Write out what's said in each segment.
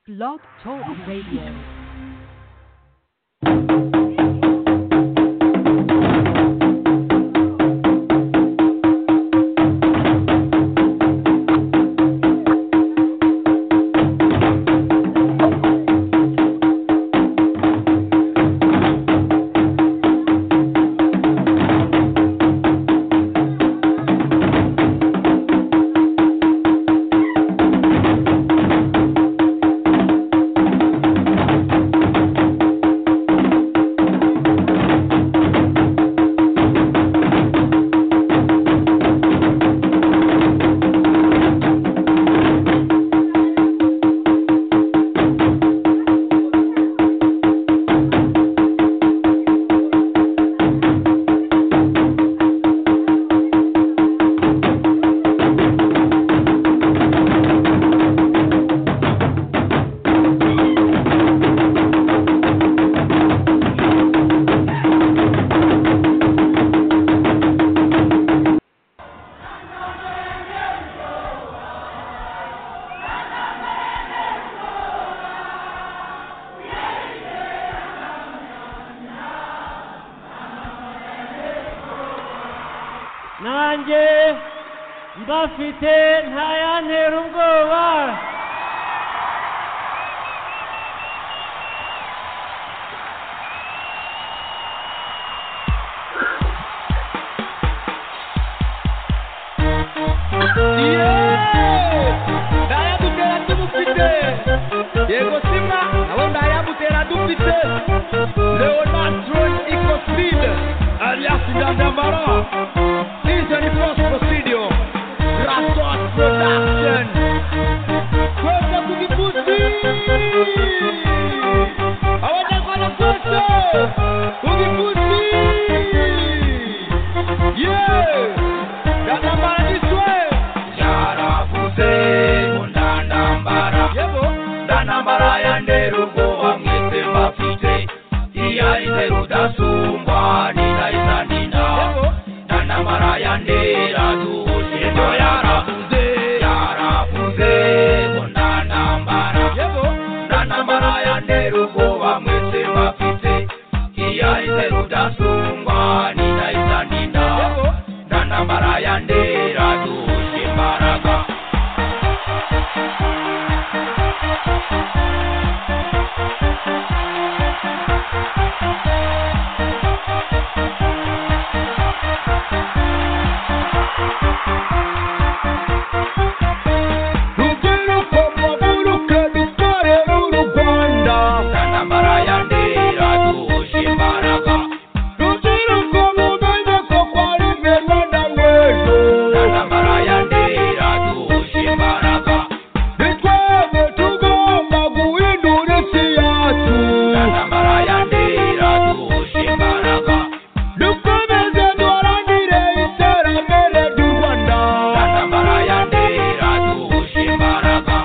Blog Talk Radio. nanjye mbafite ntayantera ubwoba ndayagutera tumufite yego sima nabo ndayagutera dufite leonard troy ecofid alias ndandambara izo ni post procedure rasos production kweza kukipusi abanyarwanda twese kukipusi yeah ndandambara niswe yaravuze ngo ndandambara yego ndandambara yandera ubwoba mwese mbafite iyo ari ze rudasumbwa ninahita ndina ndandambara yandera duhuje ngo yaravuze yaravuze ngo ndandambara yego ndandambara yandera ubwoba mwese mbafite iyo ari ze rudasumbwa ninahita ndina ndandambara yandera duhuje imbaraga rubyiruko muburuke dukorere uru rwanda ndandambara yandera duhuje imbaraga rubyiruko mumenye ko kwari beza ndamwejo ndandambara yandera duhuje imbaraga ni twebwe tugomba guhindura isi yacu ndandambara yandera duhuje imbaraga dukomeze duharangire iterambere ry'u rwanda ndandambara yandera duhuje imbaraga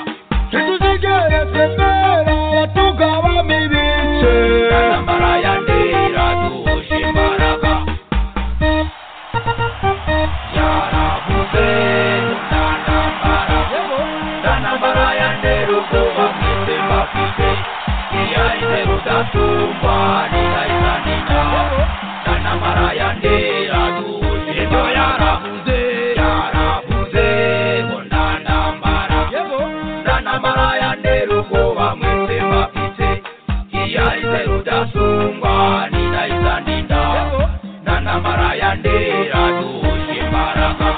ntituzigere twemera abatugabamo ibice ndandambara yandera duhuje imbaraga yaravuze ndandambara ndandambara yandera ubwoba mwese mbafite iyo ari ze rudatumba ninahita ndina ndandambara yandera duhuje ngo yaravuze yaravuze ngo ndandambara ndandambara yandera ubwoba mwese mbafite iyo ari ze rudasungwa ninahita ndinda ndandambara yandera duhuje imbaraga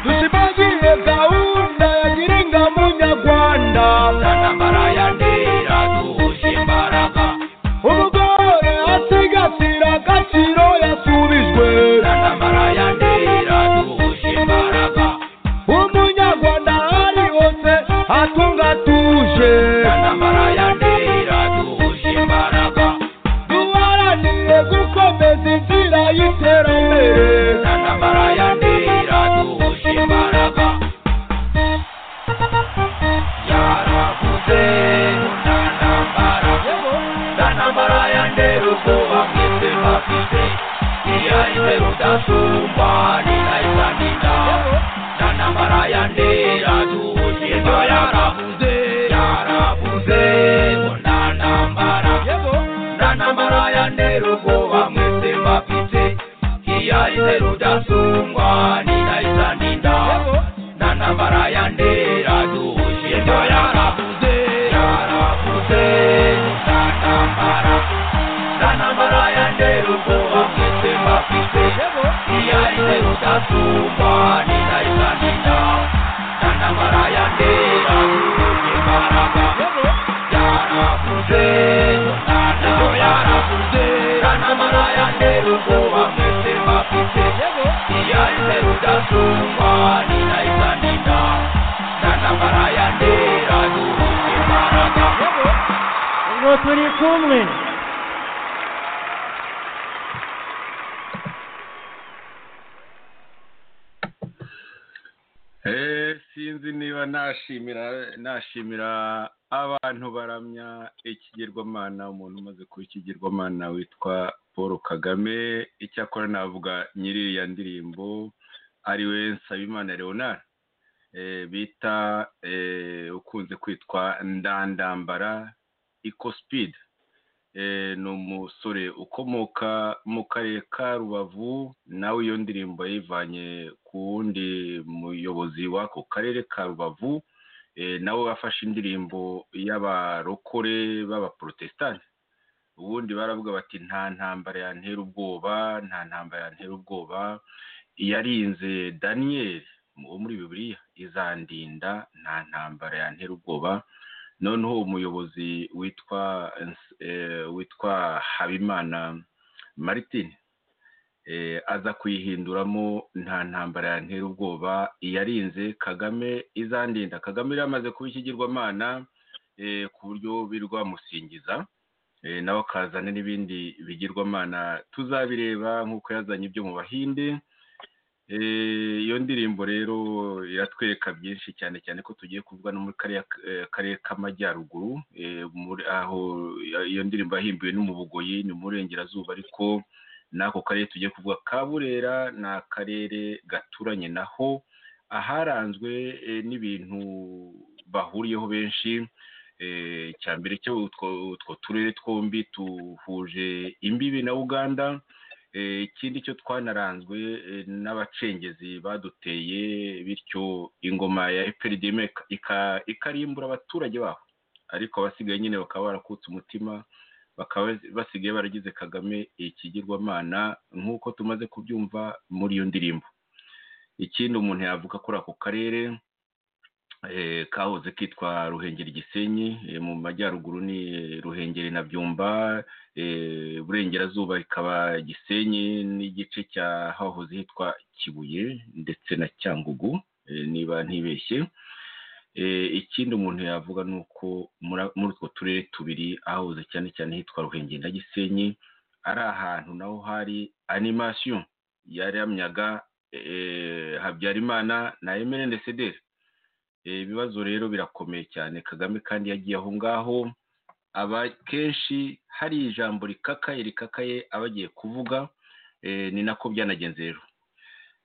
dushimangiye gahunda ya girinka munyarwanda ndandambara yandera duhuje imbaraga umugore asigasira agaciro yasubijwe ndandambara yandera duhuje imbaraga umunyarwanda ari hose atunga atuje ndandambara yandera duhuje imbaraga duharanire gukomeza inzira y'iterambere ndandambara yandera duhuje imbaraga yaravuze aho turi kumwe Eh, sinzi niba nashimira nashimira abantu baramya ikigirwamana umuntu umaze kuba ikigirwamana witwa paul kagame icyakora navuga nyir'iriya ndirimbo ariwe nsabimana leonard eh, bita eh, ukunze kwitwa ndandambara ecospeed eh, ni umusore ukomoka mu karere ka rubavu nawe iyo ndirimbo yayivanye ku wundi muyobozi w'ako karere ka rubavu eh, nawe wafashe indirimbo y'abarokore b'abaporotesitanti ubundi baravuga bati nta ntambara yantera ubwoba nta ntambara yantera ubwoba iyarinze daniyeli wo muri bibiliya izandinda nta ntambara yantera ubwoba noneho umuyobozi witwa eh, witwa habimana martin eh, aza kuyihinduramo nta ntambara yantera ubwoba iyarinze kagame izandinda kagame yari yamaze kuba ikigirwamana eh, ku buryo birwamusingiza eh, nawe akazana n'ibindi bigirwamana tuzabireba nk'uko yazanye ibyo mu bahinde Eh, iyo ndirimbo rero iratwereka byinshi cyane cyane ko tugiye kuvuga no muri kariya eh, karere k'amajyaruguru eh, muri- aho iyo ndirimbo yahimbiwe no mu bugoyi ni mu burengerazuba ariko n'ako karere tugiye kuvuga ka burera ni akarere gaturanye naho aharanzwe eh, n'ibintu bahuriyeho benshi eh, icya mbere cyo utwo- utwo turere twombi duhuje imbibi na uganda Eh, ikindi cyo twanaranzwe eh, n'abacengezi baduteye bityo ingoma ya eperidime ikarimbura abaturage baho ariko abasigaye nyine bakaba barakutse umutima bakaba basigaye baragize kagame ikigirwamana nk'uko tumaze kubyumva muri iyo ndirimbo ikindi umuntu yavuga kuri ako karere eh, kahoze kitwa ruhengeri gisenyi eh, mu majyaruguru ni ruhengeri na byumba eh, burengerazuba ikaba gisenyi n'igice cya hahoze hitwa kibuye ndetse na cyangugu eh, niba ntibeshye Eh, ikindi umuntu yavuga ni uko muri- muri utwo turere tubiri ahahoze cyane cyane hitwa ruhengeri na gisenyi ari ahantu naho hari animasiyo yaramyaga eh, habyarimana na emene ndecedere Eh, ibibazo rero birakomeye cyane kagame kandi yagiye aho ngaho aba kenshi hari ijambo rikakaye rikakaye aba agiye kuvuga eh, ni nako byanagenze rero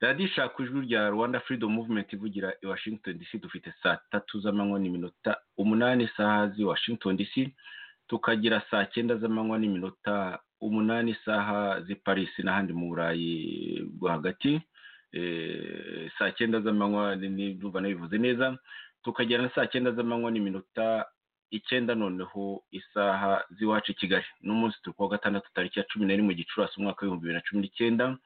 radiyo ishaka ijwi rya rwanda freedom movement ivugira i washington dc dufite saa tatu z'amanywa n'iminota umunani isaha z'i washington dc tukagira saa cyenda z'amanywa n'iminota umunani isaha z'i paris n'ahandi mu burayi bwo hagati eh, saa cyenda z'amanywa ni- ni- ndumva nabivuze neza tukagira na saa cyenda z'amanywa n'iminota icyenda noneho isaha z'iwacu i kigali n'umunsi turi kuwa gatandatu tariki ya cumi na rimwe gicurasi umwaka w'ibihumbi bibiri na cumi n'icyenda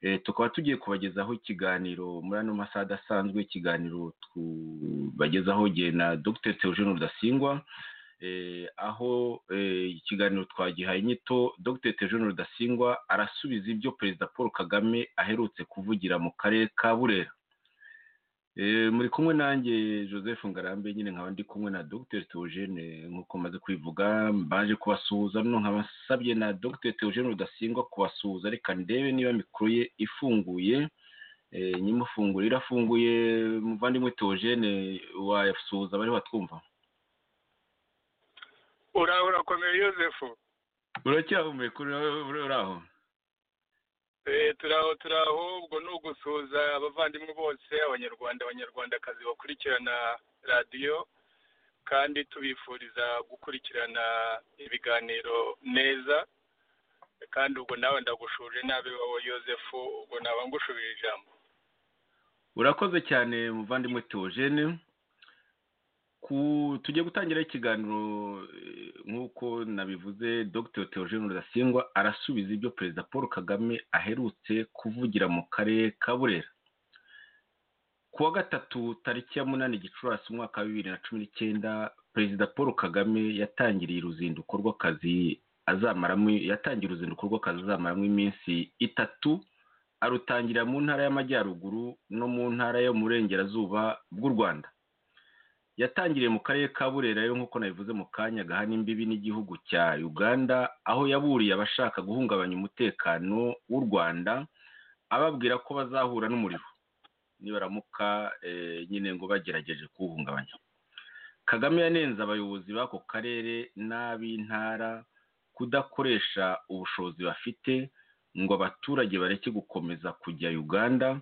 Eh, tukaba tugiye kubagezaho ikiganiro muri ano masaha adasanzwe ikiganiro tubagezaho gihe na dr theogene rudasingwa eh, aho eh, ikiganiro twagihaye inyito dr theogene rudasingwa arasubiza ibyo perezida paul kagame aherutse kuvugira mu karere ka burera Eh, muri kumwe nanjye joseph ngarambe nyine nkaba ndi kumwe na dr theogene nk'uko maze kwivuga mbaje kubasuhuza no nkabasabye na dr theogene rudasingwa kubasuhuza reka ndebe niba mikoro ye ifunguye Eh, nyimufungure irafunguye muvandimwe theogene wasuhuza abari batwumva ura urakomeye yosefu uracyahumeka ura- ura- uraho Eh, turaho turaho ubwo ni ugusuhuza abavandimwe bose abanyarwanda abanyarwandakazi bakurikirana radiyo kandi tubifuriza gukurikirana ibiganiro neza kandi ubwo nawe ndagushuje nabi wowe yosefu ubwo naba ngushubije ijambo urakoze cyane muvandimwe theogene ku tugiye gutangira ikiganiro eh, nk'uko nabivuze dr theogene rudasingwa arasubiza ibyo perezida paul kagame aherutse kuvugira mu karere ka burera ku wa gatatu tariki ya munani gicurasi umwaka wa bibiri na cumi n'icyenda perezida paul kagame yatangiriye uruzinduko rw'akazi azamaramo yatangiye uruzinduko rw'akazi azamaramo iminsi itatu arutangira mu ntara y'amajyaruguru no mu ntara yo mu burengerazuba bw'u rwanda yatangiriye mu karere ka burera rero nk'uko nabivuze mu kanya gahana imbibi n'igihugu cya uganda aho yaburiye abashaka guhungabanya umutekano w'u rwanda ababwira ko bazahura n'umuriro nibaramuka eh, nyine ngo bagerageje kuwuhungabanya kagame yanenze abayobozi b'ako karere n'ab'intara kudakoresha ubushobozi bafite ngo abaturage bareke gukomeza kujya uganda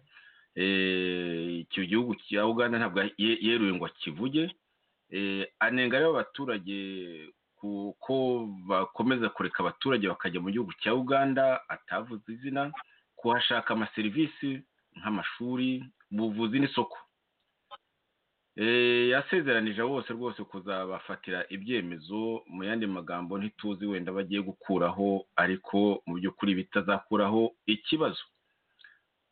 Eh, icyo gihugu cya uganda ntabwo ye- yeruye ngo akivuge Eh, anenga rero abaturage kuko bakomeza kureka abaturage bakajya mu gihugu cya uganda atavuze izina kuhashaka amaserivisi nk'amashuri ubuvuzi n'isoko Eh, yasezeranije abo bose rwose kuzabafatira ibyemezo mu yandi magambo ntituzi wenda bagiye gukuraho ariko mu by'ukuri bitazakuraho ikibazo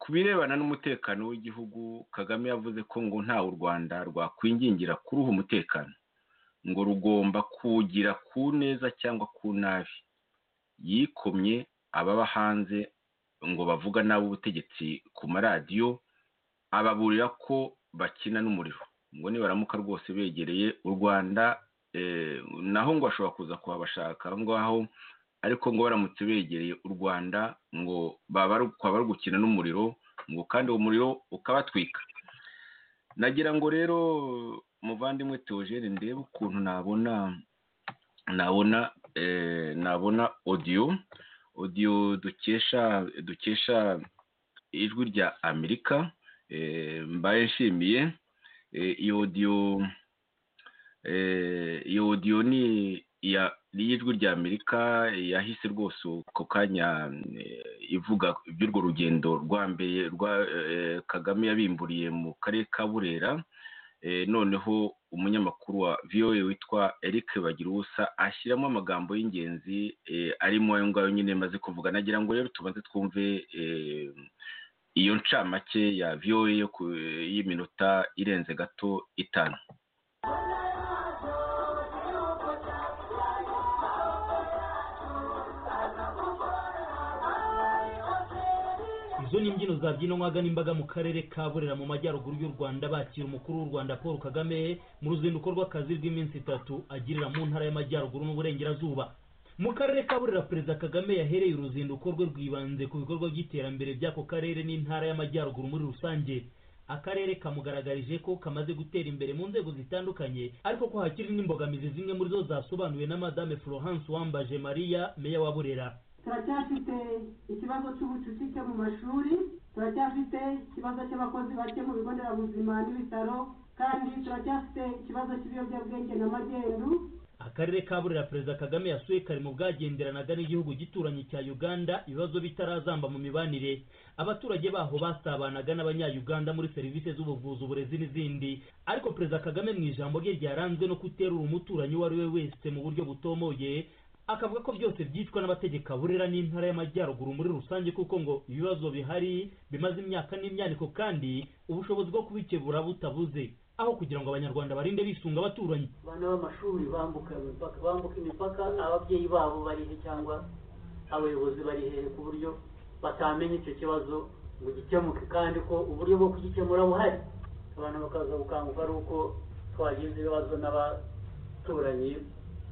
ku birebana n'umutekano w'igihugu kagame yavuze ko ngo ntawe u rwanda rwakwingingira kuruha umutekano ngo rugomba kuwugira ku neza cyangwa ku nabi yikomye ababa hanze ngo bavuga n'ab'ubutegetsi ku maradiyo ababurira ko bakina n'umuriro ngo nibaramuka rwose begereye u rwanda eh, naho ngo bashobora kuza kuhabashaka aho ngaho ariko ngo baramutse begereye u rwanda ngo baba bari gukina n'umuriro ngo kandi uwo muriro ukabatwika nagira ngo rero muvandimwe teogene ndebe ukuntu nabona nabona eh, nabona odiyo odiyo dukesha dukesha ijwi rya amerika eh, mbaye nshimiye Eh, iyo odiyo eh, iyo odiyo ni iya ni iy'ijwi rya amerika yahise rwose ako kanya eh, ivuga iby'urwo rugendo rwa mbere rwa eh, kagame yabimburiye mu karere ka burera Eh, noneho umunyamakuru wa voa witwa eric bagiruwusa ashyiramo amagambo y'ingenzi eh, arimo ayo ngayo nyine maze kuvuga nagira ngo rero tubanze twumve eh, iyo ncamake ya voa yo ku- y'iminota irenze gato itanu izo ni imbyino zabyinwaga n'imbaga mu karere ka burera mu majyaruguru y'u rwanda bakira umukuru w'u rwanda paul kagame mu ruzinduko rw'akazi rw'iminsi itatu agirira mu ntara y'amajyaruguru n'uburengerazuba mu karere ka burera perezida kagame yahereye uruzinduko rwe rwibanze ku bikorwa by'iterambere by'ako karere n'intara y'amajyaruguru muri rusange akarere kamugaragarije ko kamaze gutera imbere mu nzego zitandukanye ariko ko hakiri n'imbogamizi zimwe muri zo zasobanuwe na madame florence wambaje maria meya wa burera turacyafite ikibazo cy'ubucucike mu mashuri turacyafite ikibazo cy'abakozi bake mu bigo nderabuzima n'ibitaro kandi turacyafite ikibazo cy'ibiyobyabwenge na magendu akarere ka burera perezida kagame yasuye kari mu bwagenderanaga n'igihugu gituranyi cya uganda ibibazo bitarazamba mu mibanire abaturage baho basabanaga n'abanyayuganda muri serivisi z'ubuvuzi uburezi n'izindi ariko perezida kagame mu ijambo rye ryaranzwe no guterura umuturanyi uwo ari we wese mu buryo butomoye akavuga ko byose byicwa n'abategeka burera n'intara y'amajyaruguru muri rusange kuko ngo ibibazo bihari bimaze imyaka n'imyaniko kandi ubushobozi bwo kubikebura butabuze aho kugira ngo abanyarwanda barinde bisunga abaturanyi abana b'amashuri bambuka imipaka bambuka imipaka ababyeyi babo bari he cyangwa abayobozi bari he ku buryo batamenya icyo kibazo ngo gikemuke kandi ko uburyo bwo kugikemura buhari abantu bakaza gukanguka ari uko twagize ibibazo n'abaturanyi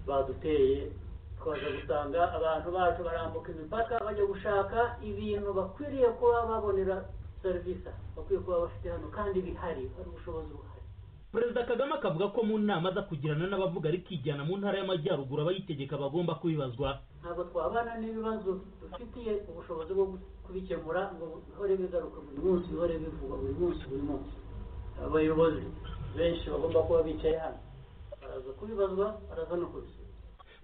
baduteye twaza gusanga abantu bacu barambuka imipaka bajya gushaka ibintu bakwiriye kuba babonera serivisi aha. bakwiye kuba bafite hano kandi bihari hari ubushobozi buhari perezida kagame akavuga ko mu nama aza kugirana n'abavuga rikijyana mu ntara y'amajyaruguru abayitegeka bagomba kubibazwa ntabwo twabana n'ibibazo dufitiye ubushobozi bwo kubikemura ngo bihore bigaruka buri munsi bihore bivugwa buri munsi buri munsi abayobozi benshi bagomba kuba bicaye hano baraza kubibazwa baraza no kubisubiza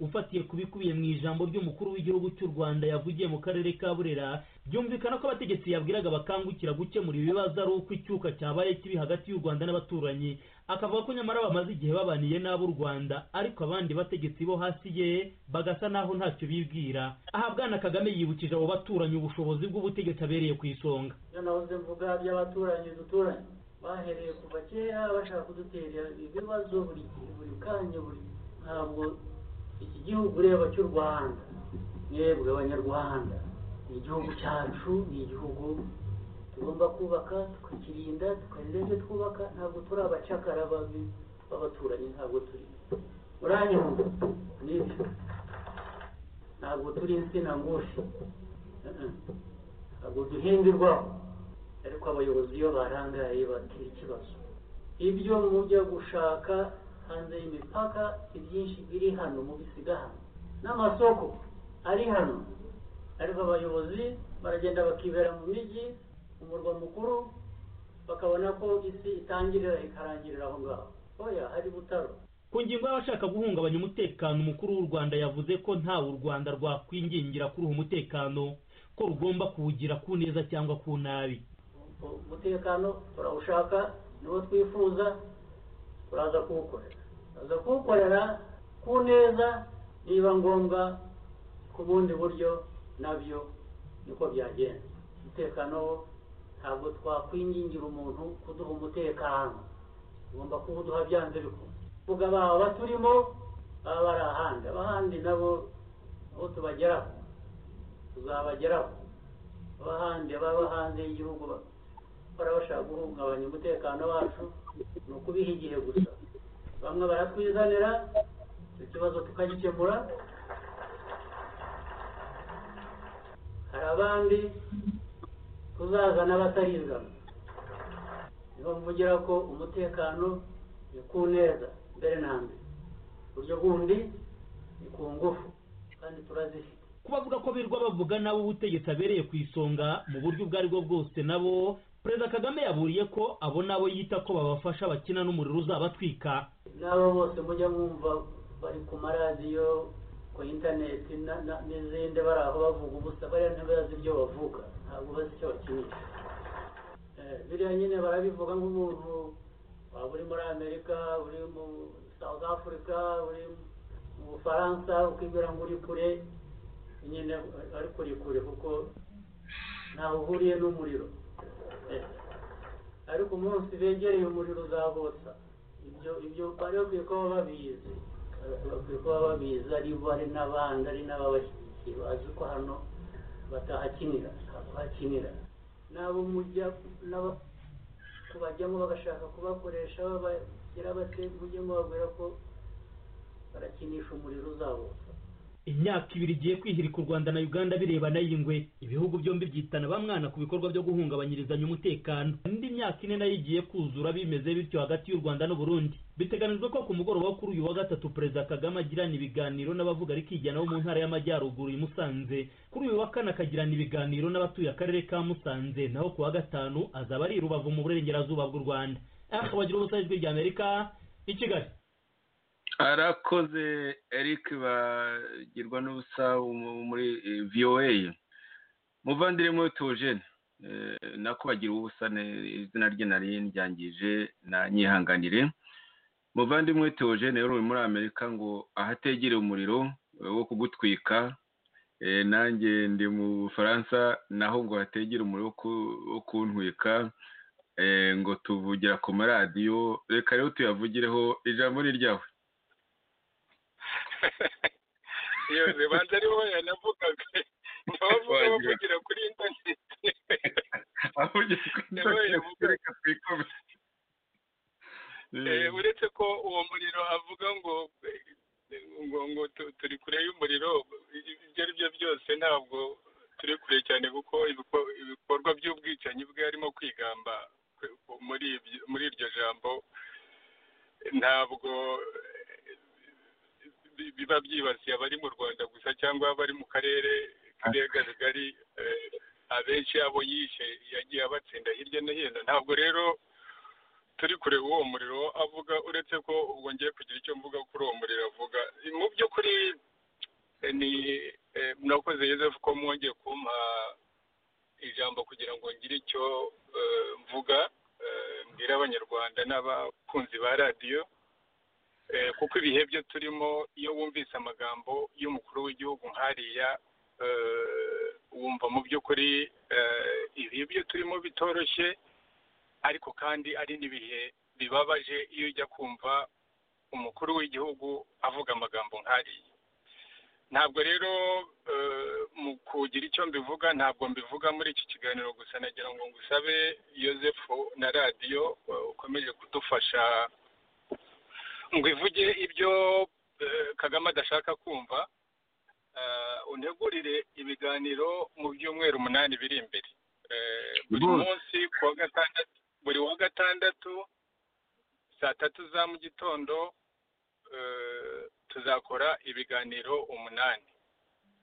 ufatiye ku bikubiye mu ijambo ry'umukuru w'igihugu cy'u rwanda yavugiye mu karere ka burera byumvikana ko abategetsi yabwiraga bakangukira gukemura ibibazo ari uko icyuka cyabaye kibi hagati y'u rwanda n'abaturanyi akavuga ko nyamara bamaze igihe babaniye n'ab'u rwanda ariko abandi bategetsi bo hasi ye bagasa n'aho ntacyo bibwira aha bwana kagame yibukije abo baturanyi ubushobozi bw'ubutegetsi abereye ku isonga ibyo nahoze mvuga by'abaturanyi duturanye bahereye kuva kera bashaka kudutera ibibazo buri gihe buri kanya buri ntabwo iki gihugu ureba cy'u rwanda mwebwe abanyarwanda ni igihugu cyacu ni igihugu tugomba kubaka tukakirinda tukarira ibyo twubaka ntabwo turi abacakara babi b'abaturanyi ntabwo turi uranyumva nibyo ntabwo turi insina ngufi Uh-uh. ntabwo duhindurwaho ariko abayobozi iyo barangaye batera ikibazo ibyo mujya gushaka hanze y'imipaka ibyinshi biri hano mubisiga hano n'amasoko ari hano ariko abayobozi baragenda bakibera mu mijyi mu murwa mukuru bakabona ko isi itangirira ikarangirira aho ngaho oya hari butaro ku ngingo y'abashaka guhungabanya umutekano umukuru w'u rwanda yavuze ko ntawe u rwanda rwakwigingira kuruha umutekano ko rugomba kuwugira ku neza cyangwa ku nabi umutekano turawushaka niwo twifuza turaza kuwukorera turaza kuwukorera ku neza niba ngombwa ku bundi buryo nabyo niko byagenda umutekano wo ntabwo twakwingingira umuntu kuduha umutekano tugomba kuwuduha byanze bikunze vuga baba baturimo baba bari ahandi abahandi nabo nabo tubageraho tuzabageraho abahandi baba hanze y'igihugu ba- bahora bashaka guhungabanya umutekano wacu ni ukubiha igihe gusa bamwe baratwizanira ikibazo tukagikemura hari abandi tuzazana batarizana niho mvugira ko umutekano ni ku neza mbere na mbere uburyo bundi ni ku ngufu kandi turazifite ku bavuga ko birirwa bavuga nabo ubutegetsi abereye ku isonga mu buryo ubwo ari bwo bwose nabo perezida kagame yaburiye ko abo nabo yita ko babafasha bakina n'umuriro uzabatwika n'abo bose mujya mwumva bari ku maradiyo ku interineti na- na- n'izindi bari aho bavuga ubusa bariya ntibazi ibyo bavuga ntabwo bazi icyo bakinisha Eh, biriya nyine barabivuga nk'umuntu waba uri muri amerika uri mu south africa uri mu bufaransa ukibwira ngo uri kure nyine ariko uri kure kuko ntaho uhuriye n'umuriro Eh. ariko umunsi begereye umuriro uzabotsa ibyo ibyo bari bakwiye kuba babizi bakwiye kuba babizi ari bo ari n'abandi ari n'ababashyigikiye bazi ko hano batahakinira ntabwo hakinira n'abo mujya n'abo kubajyamo bagashaka kubakoresha babagira bate mujye mubabwira ko barakinisha umuriro uzabotsa imyaka ibiri igiye kwihirika u rwanda na uganda birebana y'ingwe ibihugu byombi byitana bamwana ku bikorwa byo guhungabanyirizanya umutekano indi myaka ine nayo igiye kuzura bimeze bityo hagati y'u rwanda n'uburundi biteganijwe ko ku mugoroba wo kuri uyu wa gatatu perezida kagame agirana ibiganiro n'abavuga rikijyana bo mu ntara y'amajyaruguru i musanze kuri uyu wa kane akagirana ibiganiro n'abatuye akarere ka musanze naho ku wa gatanu azaba ari i rubavu mu burengerazuba bw'u rwanda akaba agira ubusa ijwi rya amerika i kigali arakoze eric bagirwa n'ubusa mu- muri eh, voa muvandimwe tujene nako bagira ubusa ne- izina rye nari ndyangije na nyihanganire muvandimwe tujene yari uri muri amerika ngo ahategere umuriro eh, wo kugutwika Eh, nanjye ndi mu bufaransa naho ngo hategere umuriro wo ku- wo kuntwika Eh, ngo tuvugira ku maradiyo reka rero tuyavugireho ijambo ni ryawe iyo zibanza ari wowe yanavugaga ntibavuga bavugira kuri interineti avugira ko Yabaye inzoka reka twikome Eh, uretse ko uwo muriro avuga ngo ngo ngo tu- turi kure y'umuriro ibyo ari byo byose ntabwo turi kure cyane kuko ibiko- ibikorwa by'ubwicanyi bwe harimo kwigamba kwe- muri ibyo- muri iryo jambo ntabwo eh, bi- biba byibasiye abari mu rwanda gusa cyangwa abari mu karere k'ibiyaga bigari eh, abenshi abo yishe yagiye abatsinda hirya no hino ntabwo rero turi kureba uwo muriro avuga uretse ko ubwo ngiye kugira icyo mvuga kuri uwo muriro avuga mu by'ukuri eh, ni eh, murakoze Yozefu ko mwongeye kumpa ijambo kugira ngo ngire icyo eh, mvuga eh, mbwira abanyarwanda n'abakunzi ba radiyo Eh, kuko ibihe byo turimo iyo wumvise amagambo y'umukuru w'igihugu nk'ariya eh, wumva mu by'ukuri eh, ibihe byo turimo bitoroshye ariko kandi ari n'ibihe bibabaje iyo ujya kumva umukuru w'igihugu avuga amagambo nk'ariya ntabwo rero eh, mu kugira icyo mbivuga ntabwo mbivuga muri iki kiganiro gusa nagira ngo ngusabe yosefu na radiyo eh, ukomeje kudufasha ngo ivuge ibyo eh, kagame adashaka kumva eh, untegurire ibiganiro mu byumweru umunani biri imbere Eh, buri Rwose. munsi ku wa gatandatu buri wa gatandatu saa tatu za mu gitondo eh, tuzakora ibiganiro umunani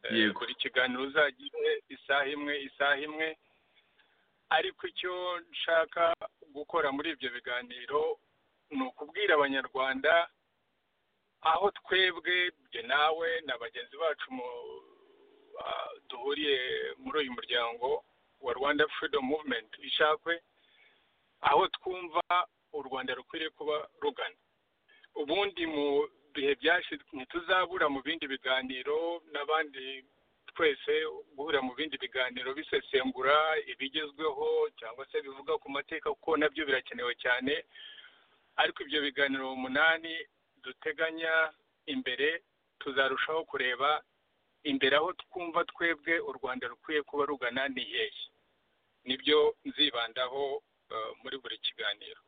Eh, Yego. buri kiganiro uzagire isaha imwe isaha imwe ariko icyo nshaka gukora muri ibyo biganiro ni ukubwira abanyarwanda aho twebwe jye nawe na bagenzi bacu mu- ah, duhuriye muri uyu muryango wa rwanda freedom movement ishakwe aho twumva u rwanda rukwiriye kuba rugana ubundi mu bihe byashize ntituzabura mu bindi biganiro n'abandi twese guhura mu bindi biganiro bisesengura ibigezweho cyangwa se bivuga ku mateka kuko nabyo birakenewe cyane ariko ibyo biganiro umunani duteganya imbere tuzarushaho kureba imbere aho twumva twebwe u rwanda rukwiye kuba rugana ni hehe nibyo nzibandaho eh, muri buri kiganiro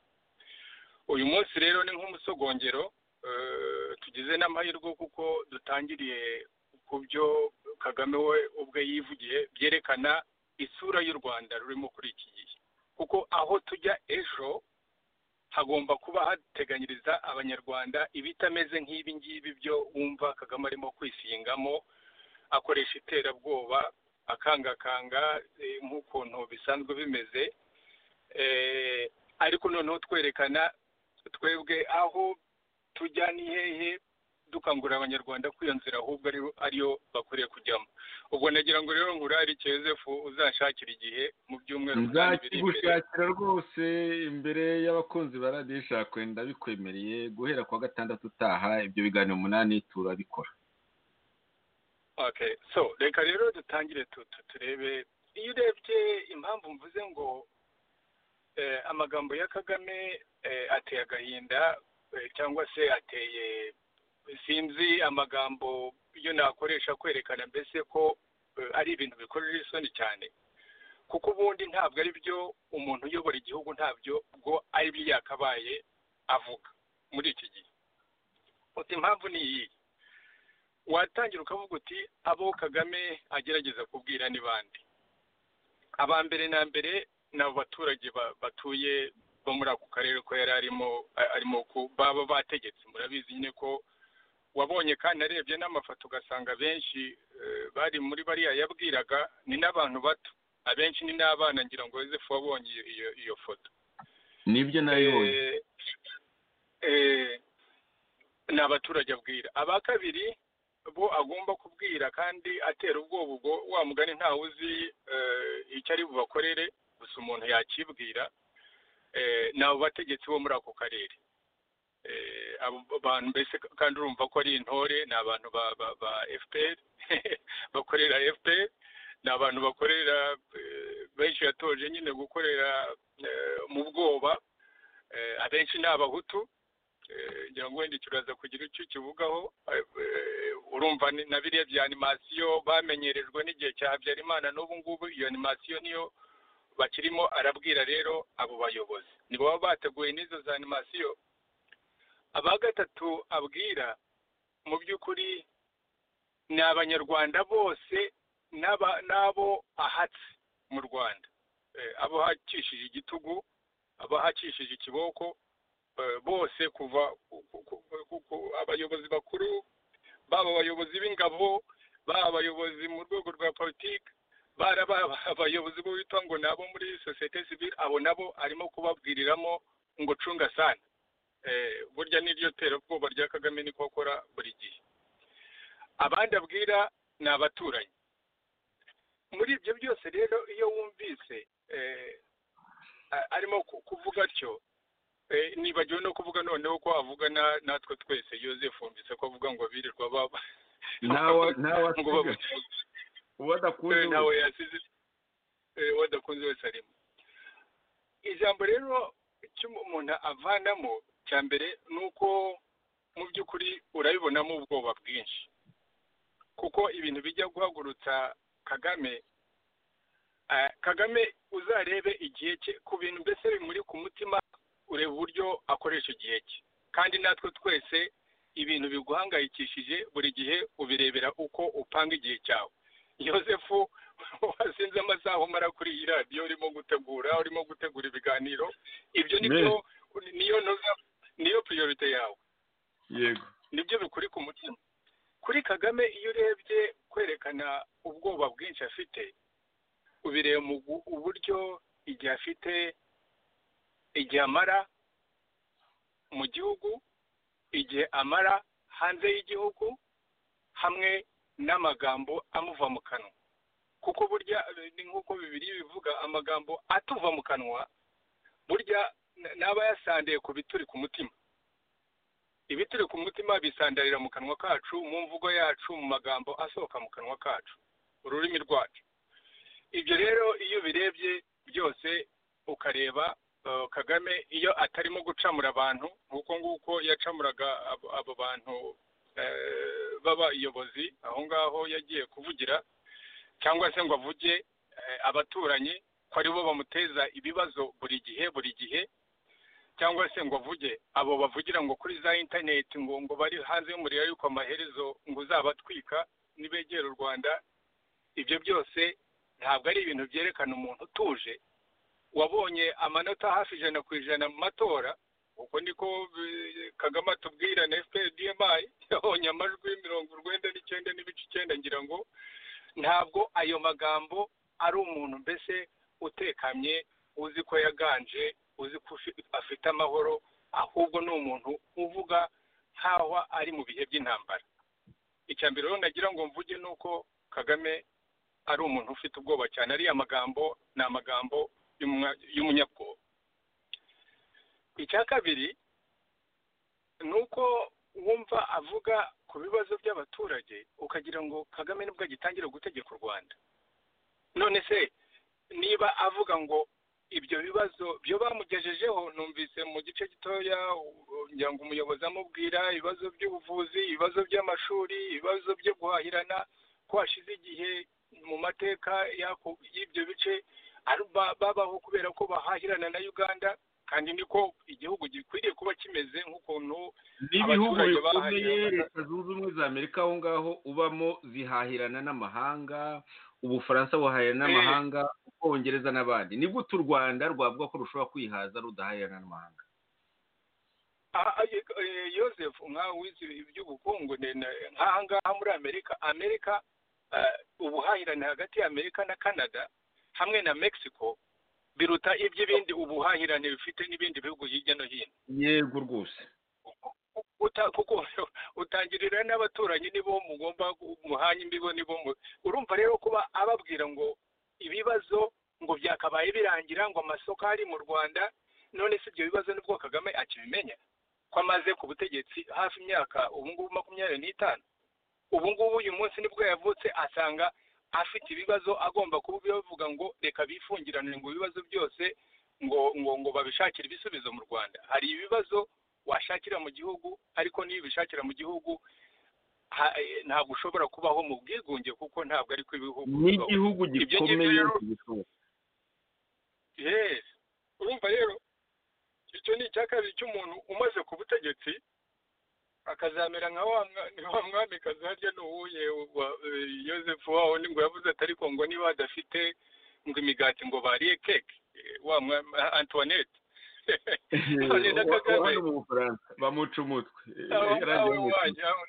uyu munsi rero ni nk'umusogongero eh, tugize n'amahirwe kuko dutangiriye ku byo kagame we ubwe yivugiye byerekana isura y'u rwanda rurimo kuri iki gihe kuko aho tujya ejo hagomba kuba hateganyiriza abanyarwanda ibitameze nk'ibi ngibi byo wumva kagame arimo kwisingamo akoresha iterabwoba akangakanga eh, nk'ukuntu bisanzwe bimeze Eh, ariko noneho twerekana twebwe aho tujya ni hehe dukangurira abanyarwanda kwiyo nzira ahubwo ari ariyo bakwiriye kujyamo ubwo nagira ngo rero ngurarike yosefu uzanshakira igihe mu byumweru umunani biri imbere nzakigushakira rwose imbere y'abakunzi ba radiyo ishakwe ndabikwemereye guhera ku wa gatandatu utaha ibyo biganiro umunani turabikora okay so reka rero dutangire tu- tu- turebe iyo urebye impamvu mvuze ngo eh, amagambo ya kagame eh, ateye agahinda eh, cyangwa se ateye sinzi amagambo yo nakoresha kwerekana mbese ko eh, ari ibintu bikorera isoni cyane kuko ubundi ntabwo ari byo umuntu uyobora igihugu ntabyo bwo ari byo yakabaye avuga muri iki gihe uti impamvu ni iyi watangira ukavuga uti abo kagame agerageza kubwira ni bande aba mbere na mbere ni abo baturage ba- batuye bo muri ako karere ko yari arimo a- arimo ku- baba bategetse murabizi nyine ko wabonye kandi arebye n'amafoto ugasanga benshi eh, bari muri bariya yabwiraga ni n'abantu bato abenshi ni n'abana ngira ngo yosefu wabonye iyo- iyo iyo foto nibyo nabibonye Eh, eh, ni abaturage abwira aba kabiri bo agomba kubwira kandi atera ubwoba ubwo wa mugani ntawe uzi eh, icyo ari bubakorere gusa umuntu yakibwira eh, ni abo bategetsi bo muri ako karere Eh, abo bantu mbese kandi urumva ko ari intore ni abantu ba, ba, ba fpr bakorera fpr ni abantu bakorera eh, benshi yatoje nyine gukorera eh, mu bwoba Eh, abenshi ni abahutu Eh, ngira ngo wenda kiraza kugira icyo kivugaho Eh, eh, urumva ni- na biriya bya animasiyo bamenyerejwe n'igihe cya habyarimana n'ubu ngubu iyo animasiyo niyo bakirimo arabwira rero abo bayobozi ni baba bateguye n'izo za animasiyo aba gatatu abwira mu by'ukuri ni abanyarwanda bose n'aba- n'abo ahatse mu rwanda Eh, abo hakishije igitugu abahakishije ikiboko eh, bose kuva ku- ku- ku- ku- abayobozi bakuru baba abayobozi b'ingabo baba abayobozi mu rwego rwa politiki bara baba abayobozi bo bitwa ngo nabo muri sosiyete sivile abo nabo arimo kubabwiriramo ngo cunga sana Eh, burya n'iryo terabwoba rya kagame niko akora buri gihe abandi abwira ni abaturanyi muri ibyo byose rero iyo wumvise eh, a- arimo ku- kuvuga atyo eh, nibagiwe no kuvuga noneho ko avugana natwe twese yosefu mbese ko avuga ngo birirwa baba nawe nawe ngo asiga bavuge uwo adakunze Eh, nawe wese. yasize eh, uwo adakunze wese arimo ijambo rero icyo umuntu avanamo cya mbere ni uko mu by'ukuri urabibonamo ubwoba bwinshi kuko ibintu bijya guhagurutsa kagame eh, kagame uzarebe igihe cye ku bintu mbese bimuri ku mutima ureba uburyo akoresha igihe cye kandi natwe twese ibintu biguhangayikishije buri gihe ubirebera uko upanga igihe cyawe yosefu wasinze amasaha umara kuri iyi radiyo urimo gutegura urimo gutegura ibiganiro ibyo nibyo niyo ntuza niyo puriyorite yawe yego nibyo bikuri ku mutima kuri kagame iyo urebye kwerekana ubwoba bwinshi afite ubireba mu gu- uburyo igihe afite igihe amara mu gihugu igihe amara hanze y'igihugu hamwe n'amagambo amuva mu kanwa kuko burya eh, ni nk'uko bibiri bivuga amagambo atuva mu kanwa burya n- n'aba yasandiye ku bituri ku mutima ibituri ku mutima bisandarira mu kanwa kacu mu mvugo yacu mu magambo asohoka mu kanwa kacu ururimi rwacu ibyo rero iyo ubirebye byose ukareba eh, kagame iyo atarimo gucamura abantu nk'uko nguko yacamuraga abo- abo bantu eh, b'abayobozi aho ngaho yagiye kuvugira cyangwa se ngo avuge eh, abaturanyi ko aribo bamuteza ibibazo buri gihe buri gihe cyangwa se ngo avuge abo bavugira ngo kuri za interineti ngo ngo bari hanze y'umuriro yuko amaherezo ngo uzabatwika nibegera u rwanda ibyo byose ntabwo ari ibintu byerekana umuntu utuje wabonye amanota hafi ijana ku ijana mu matora uko niko eh, kagame atubwira na fpdmi yabonye amajwi mirongo urwenda n'icyenda n'ibice icyenda ngira ngo ntabwo ayo magambo ari umuntu mbese utekamye uzi ko yaganje uzi ko ufi- afite amahoro ahubwo ni umuntu uvuga nk'aho ari mu bihe by'intambara icya mbere rero nagira ngo mvuge ni uko kagame ari umuntu ufite ubwoba cyane ariya magambo ni amagambo y'umunya- y'umunyabwoba icya kabiri ni uko wumva avuga ku bibazo by'abaturage ukagira ngo kagame nibwo agitangira gutegeka u rwanda none se niba avuga ngo ibyo bibazo byo bamugejejeho numvise mu gice gitoya u- ngira ngo umuyobozi amubwira ibibazo by'ubuvuzi ibibazo by'amashuri ibibazo byo guhahirana ko hashize igihe mu mateka y'ako- y'ibyo bice ari- ba- babaho kubera ko bahahirana na uganda kandi niko igihugu gikwiriye kuba kimeze nk'ukuntu n'ibihugu Abaturage bikomeye bahahirana. leta zunze ubumwe za amerika aho ngaho ubamo zihahirana n'amahanga ubufaransa buhahirana Eh. n'amahanga ubwongereza n'abandi ni gute u rwanda rwavuga ko rushobora kwihaza rudahahirana n'amahanga Ah, ah, ye- eh, Joseph nkawe wize iby'ubukungu ne- ne- nk'aha ngaha muri amerika amerika eh, ubuhahirane hagati ya amerika na canada hamwe na mexico biruta iby'ibindi ubuhahirane bifite n'ibindi bihugu hirya no hino yego rwose uta- kuko utangirira n'abaturanyi nibo mugomba gu- muhanye imbigo nibo mu- urumva rero kuba ababwira ngo ibibazo ngo byakabaye birangira ngo amasoko ari mu rwanda none se ibyo bibazo nibwo kagame akibimenya ko amaze ku butegetsi hafi imyaka ubu ngubu makumyabiri n'itanu ubu ngubu uyu munsi nibwo yavutse asanga afite ibibazo agomba kuba bavuga ngo reka bifungiranire ngo ibibazo byose ngo ngo ngo babishakire ibisubizo mu rwanda hari ibibazo washakira mu gihugu ariko niyo ubishakira mu gihugu ha- eh, ntabwo ushobora kubaho mu bwigunge kuko ntabwo ari ko ibihugu bibaho. n'igihugu Ibyo ngibyo gikomeye rero- gishoboka. yes urumva rero icyo ni icya kabiri cy'umuntu umaze ku butegetsi akazamera nka wa mwa- nka wa mwamikazi harya ni uwuhe wa- eh, Joseph waho ni ngo yavuze ati ariko ngo niba badafite ngo imigati ngo bariye keke Eh, wa mwa Antoinette none na Uwa- Kagame uwa hano mu bufaransa bamuca umutwe Eh, Abo- yari abo agiye bamuca umutwe. wanyu, abo-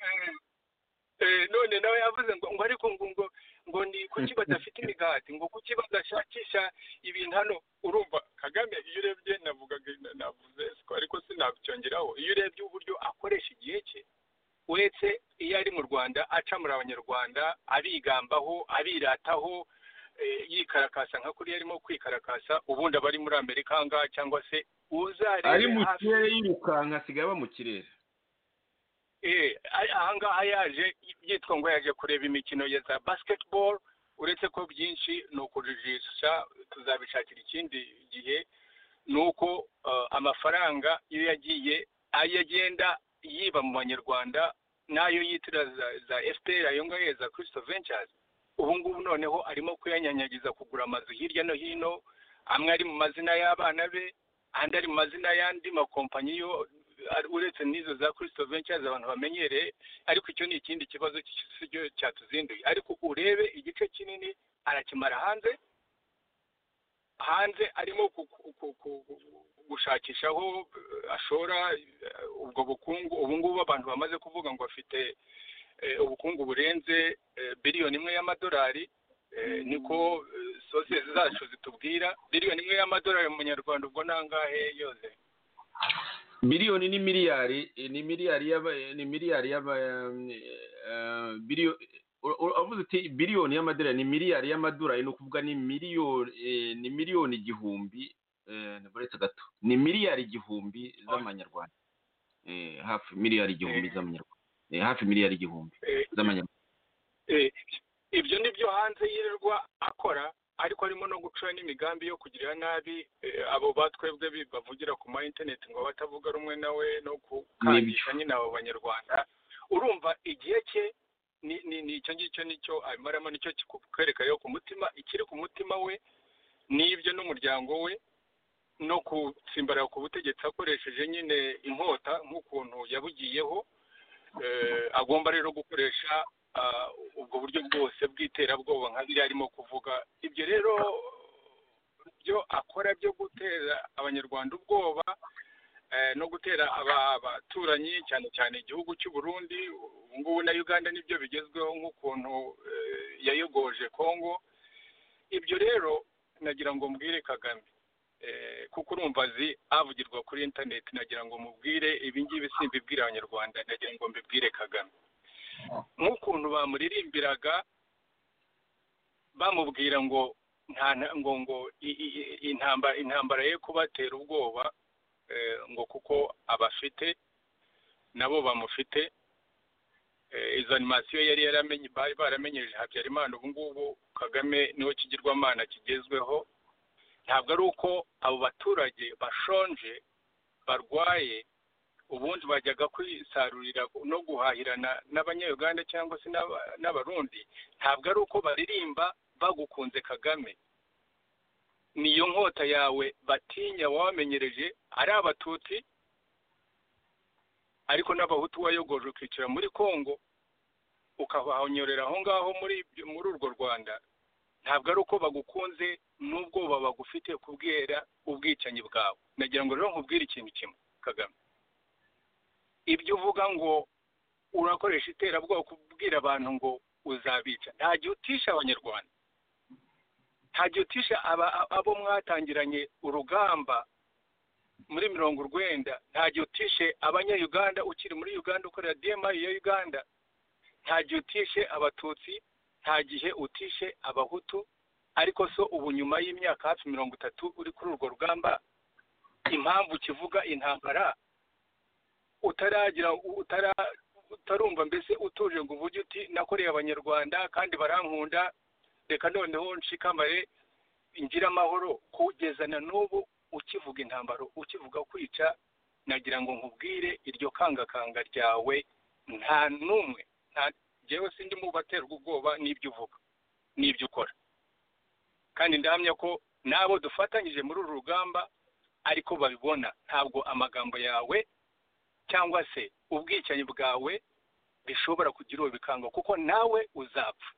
eh, eh, none nawe yavuze ngo ngo ariko ngo ngo ngo ni kuki badafite imigati ngo kuki badashakisha ibintu hano urumva kagame iyo urebye navugaga na- navuze siko ariko sinabyongeraho iyo urebye uburyo akoresha igihe cye uretse iyo ari mu rwanda acamura abanyarwanda abigambaho abirataho eh, yikarakasa nka kuriya arimo kwikarakasa ubundi aba ari muri amerika aha ngaha cyangwa se uzarebe ari mu hafi- kirere yirukanka asigaye aba mu kirere Eh, a- ahangaha yaje yitwa ngo yaje kureba imikino ya za basketball uretse ko byinshi ni ukujijisha tuzabishakira ikindi gihe ni uko eh, amafaranga iyo yagiye ayo agenda yiba mu banyarwanda n'ayo yitira za, za fpr ayo ngayo ya za christo ventures ubu ngubu noneho arimo kuyanyanyagiza kugura amazu hirya no hino amwe ari mu mazina y'abana be andi ari mu mazina y'andi makompanyi yo ari- uretse n'izo za kirisito ventures abantu bamenyereye ariko icyo ni ikindi kibazo si cyo cyatuzinduye ariko urebe igice kinini arakimara hanze hanze arimo ku- ku- ku- ku- ku- gushakisha aho eh, ashora eh, ubwo bukungu ubu ngubu abantu bamaze kuvuga ngo bafite eh, ubukungu burenze eh, biliyoni imwe y'amadolari Eh, niko eh, sosiyete zacu zitubwira miliyoni imwe y'amadolari mu nyarwanda ubwo nangahe yose miliyoni ni miliyari eh, ni miliyari y'aba eh, ni miliyari y'aba biliyoni avuze uti biliyoni y'amadolari ni miliyari y'amadolari ni ukuvuga ni miliyoni eh, ni miliyoni igihumbi eh, nabaretse gato ni miliyari igihumbi z'amanyarwanda Eh, hafi miliyari igihumbi Eh. z'amanyarwanda Eh, hafi miliyari igihumbi Eh, z'amanyarwanda eh, ibyo ni byo hanze yirirwa akora ariko harimo no gucura n'imigambi yo kugirira nabi eh, abo batwebwe bi- bavugira ku ma interineti ngo batavuga rumwe nawe no gukangisha nyine abo banyarwanda urumva igihe cye ni ni ni icyo ngicyo nicyo abimaramo nicyo kikwereka yo ku mutima ikiri ku mutima we n'ibyo n'umuryango we no gutsimbarara ku butegetsi akoresheje nyine inkota nk'ukuntu yabugiyeho eh, agomba rero gukoresha ah, ubwo buryo bwose bw'iterabwoba nka biriya arimo kuvuga ibyo rero byo akora byo gutera abanyarwanda ubwoba eh, no gutera aba- abaturanyi cyane cyane igihugu cy'u Burundi ubu ngubu na Uganda nibyo bigezweho nk'ukuntu eh, yayogoje Kongo ibyo rero nagira ngo mbwire Kagame eh, kuko urumva azi avugirwa kuri interineti nagira ngo mubwire ibi ngibi simbibwire abanyarwanda nagira ngo mbibwire kagame nk'ukuntu bamuririmbiraga bamubwira ngo nta nta- ngo ngo i- i- i- intambara intambara ye kubatera ubwoba eh, ngo kuko abafite nabo bamufite Eh, izo animasiyo yari yaramenye bari baramenyereje habyarimana ubu ngubu kagame niwe kigirwamana kigezweho ntabwo ari uko abo baturage bashonje barwaye ubundi bajyaga kwisarurira no guhahirana n'abanyayuganda cyangwa se n'aba- n'abarundi ntabwo ari uko baririmba bagukunze kagame niyo nkota yawe batinya wamenyereje ari abatutsi ariko n'abahutu wayogoje ukicara muri kongo ukabahonyorera aho ngaho muri ibyo- muri urwo rwanda ntabwo ari uko bagukunze n'ubwoba bagufite kubwera ubwicanyi bwawe nagira ngo rero nkubwire ikintu kimwe kagame ibyo uvuga ngo urakoresha iterabwoba kubwira abantu ngo uzabica nta gihe utisha abanyarwanda nta gihe utisha aba- abo mwatangiranye urugamba muri mirongo urwenda nta gihe utishe abanyayuganda ukiri muri uganda ukorera dmi ya uganda nta gihe utishe abatutsi nta gihe utishe abahutu ariko so ubu nyuma y'imyaka hafi mirongo itatu uri kuri urwo rugamba impamvu kivuga intambara utaragira utara utarumva mbese utuje ngo uvuge uti nakoreye abanyarwanda kandi barankunda reka noneho nshikamare ngire amahoro kugeza na n'ubu ukivuga intambaro ukivuga kwica nagira ngo nkubwire iryo kangakanga ryawe nta n'umwe nta njyewe sindi mu baterwa ubwoba n'ibyo uvuga n'ibyo ukora kandi ndahamya ko n'abo dufatanyije muri uru rugamba ariko babibona ntabwo amagambo yawe cyangwa se ubwicanyi bwawe bishobora kugira uwo bikanga kuko nawe uzapfa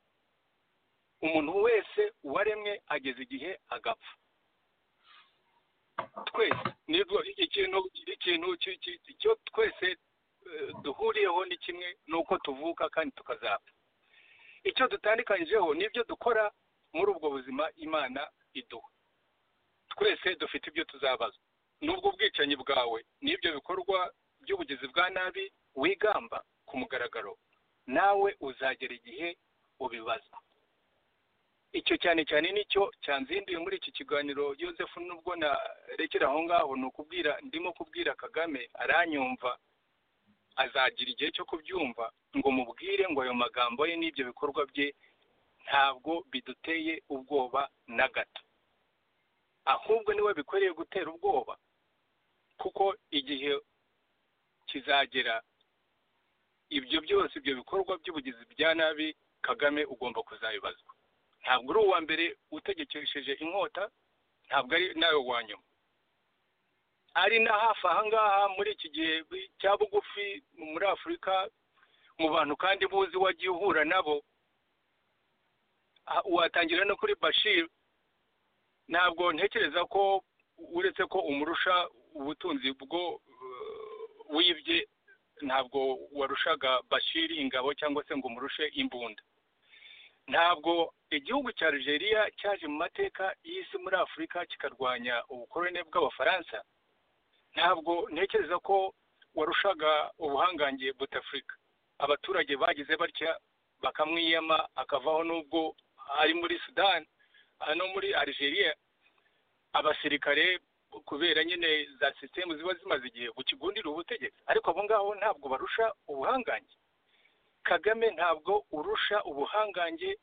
umuntu wese waremwe ageze igihe agapfa twese nibwo ikintu ikintu ki- ki- icyo twese eh, duhuriyeho ni kimwe ni uko tuvuka kandi tukazapfa icyo dutandukanyijeho ni ibyo dukora muri ubwo buzima imana iduha twese dufite ibyo tuzabazwa n'ubwo ubwicanyi bwawe n'ibyo bikorwa by'ubugizi bwa nabi wigamba ku mugaragaro nawe uzagera igihe ubibaza icyo cyane cyane nicyo cyanzinduye muri iki kiganiro Yosefu nubwo narekera aho ngaho ni ukubwira ndimo kubwira Kagame aranyumva azagira igihe cyo kubyumva ngo mubwire ngo ayo magambo ye n'ibyo bikorwa bye ntabwo biduteye ubwoba na gato ahubwo niwe bikoreye gutera ubwoba kuko igihe kizagera ibyo byose ibyo bikorwa by'ubugizi bya nabi kagame ugomba kuzabibazwa ntabwo uri uwa mbere utegekesheje inkota ntabwo ari nawe wa nyuma ari na hafi aha ngaha muri iki gihe cya bugufi muri afurika mu bantu kandi buzi wagiye uhura nabo Ah, watangira no kuri bashir ntabwo ntekereza ko uretse ko umurusha ubutunzi bwo eh, wibye ntabwo warushaga bashir ingabo cyangwa se ngo umurushe imbunda ntabwo igihugu cya Algeria cyaje mu mateka y'isi muri Afurika kikarwanya ubukoroni bw'Abafaransa ntabwo ntekereza ko warushaga ubuhangange butafurika abaturage bagize batya bakamwiyama akavaho n'ubwo ari muri sudani no muri Algeria abasirikare kubera nyine za sisitemu ziba zimaze igihe gukigundira ubutegetsi ariko abo ngabo ntabwo barusha ubuhangange kagame ntabwo urusha ubuhangange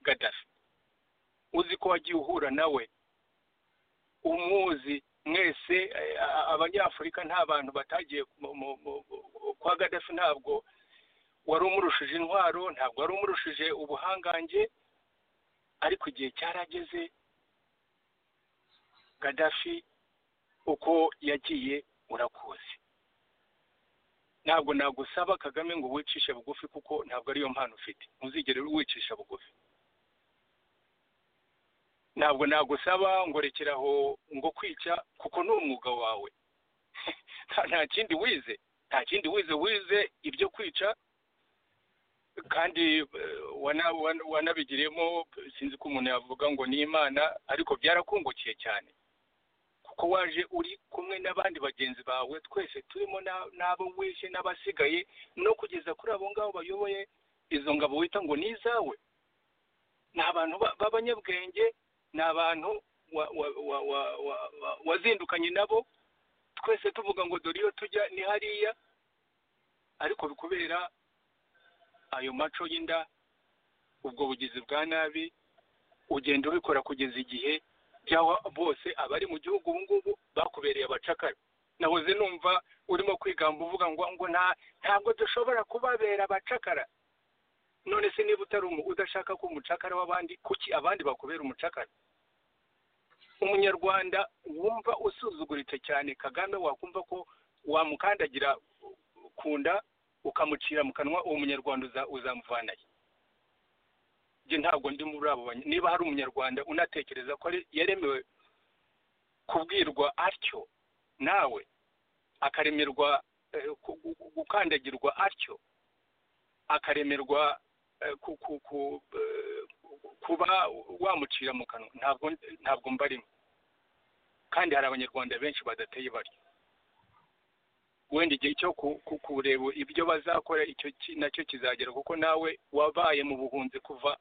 gadafi uzi ko wagiye uhura nawe umuzi mwese eh, a- abanyafurika nta bantu batagiye mu- mu- mu- kwa gadafi ntabwo wari umurushije intwaro ntabwo wari umurushije ubuhangange ariko igihe cyarageze gadafi uko yagiye urakuzi ntabwo nagusaba kagame ngo wicishe bugufi kuko ntabwo ariyo mpano ufite ntuzigere wicisha bugufi ntabwo nagusaba ngo rekeraho ngo kwica kuko ni umwuga wawe Nta- nta kindi wize nta kindi wize wize ibyo kwica kandi eh, wana- wana- wanabigiriyemo sinzi ko umuntu yavuga ngo ni imana ariko byarakungukiye cyane kuko waje uri kumwe n'abandi bagenzi bawe twese turimo na- n'abo wishe n'abasigaye no kugeza kuri abo ngabo bayoboye izo ngabo wita ngo ni izawe ni abantu ba- b'abanyabwenge ni abantu wa- wa- wa- wa- wa- wa- wazindukanye nabo twese tuvuga ngo dore iyo tujya ni hariya ariko kubera ayo maco y'inda ubwo bugizi bwa nabi ugenda ubikora kugeza igihe by'aho bose abari mu gihugu ubu ngubu bakubereye abacakara nahoze numva urimo kwigamba uvuga ngo ngo nta ntabwo dushobora kubabera abacakara none se niba utari umu- udashaka ko umucakara w'abandi kuki abandi bakubera umucakara umunyarwanda wumva usuzuguritse cyane kagame wakumva ko wamukandagira ku nda ukamucira mu kanwa uwo munyarwanda uza- uzamuvanayo njye ntabwo ndi muri abo banya- niba hari umunyarwanda unatekereza ko ari- yaremewe kubwirwa atyo nawe akaremerwa eh, ku- ku- ku- gukandagirwa atyo akaremerwa eh, ku- ku- ku- eh, kuba wamucira mu kanwa ntabwo ntabwo mbarimo kandi hari abanyarwanda benshi badateye batyo wenda igihe cyo ku- ku- kureba ibyo bazakora icyo ki- nacyo kizagera kuko nawe wabaye mu buhunzi kuva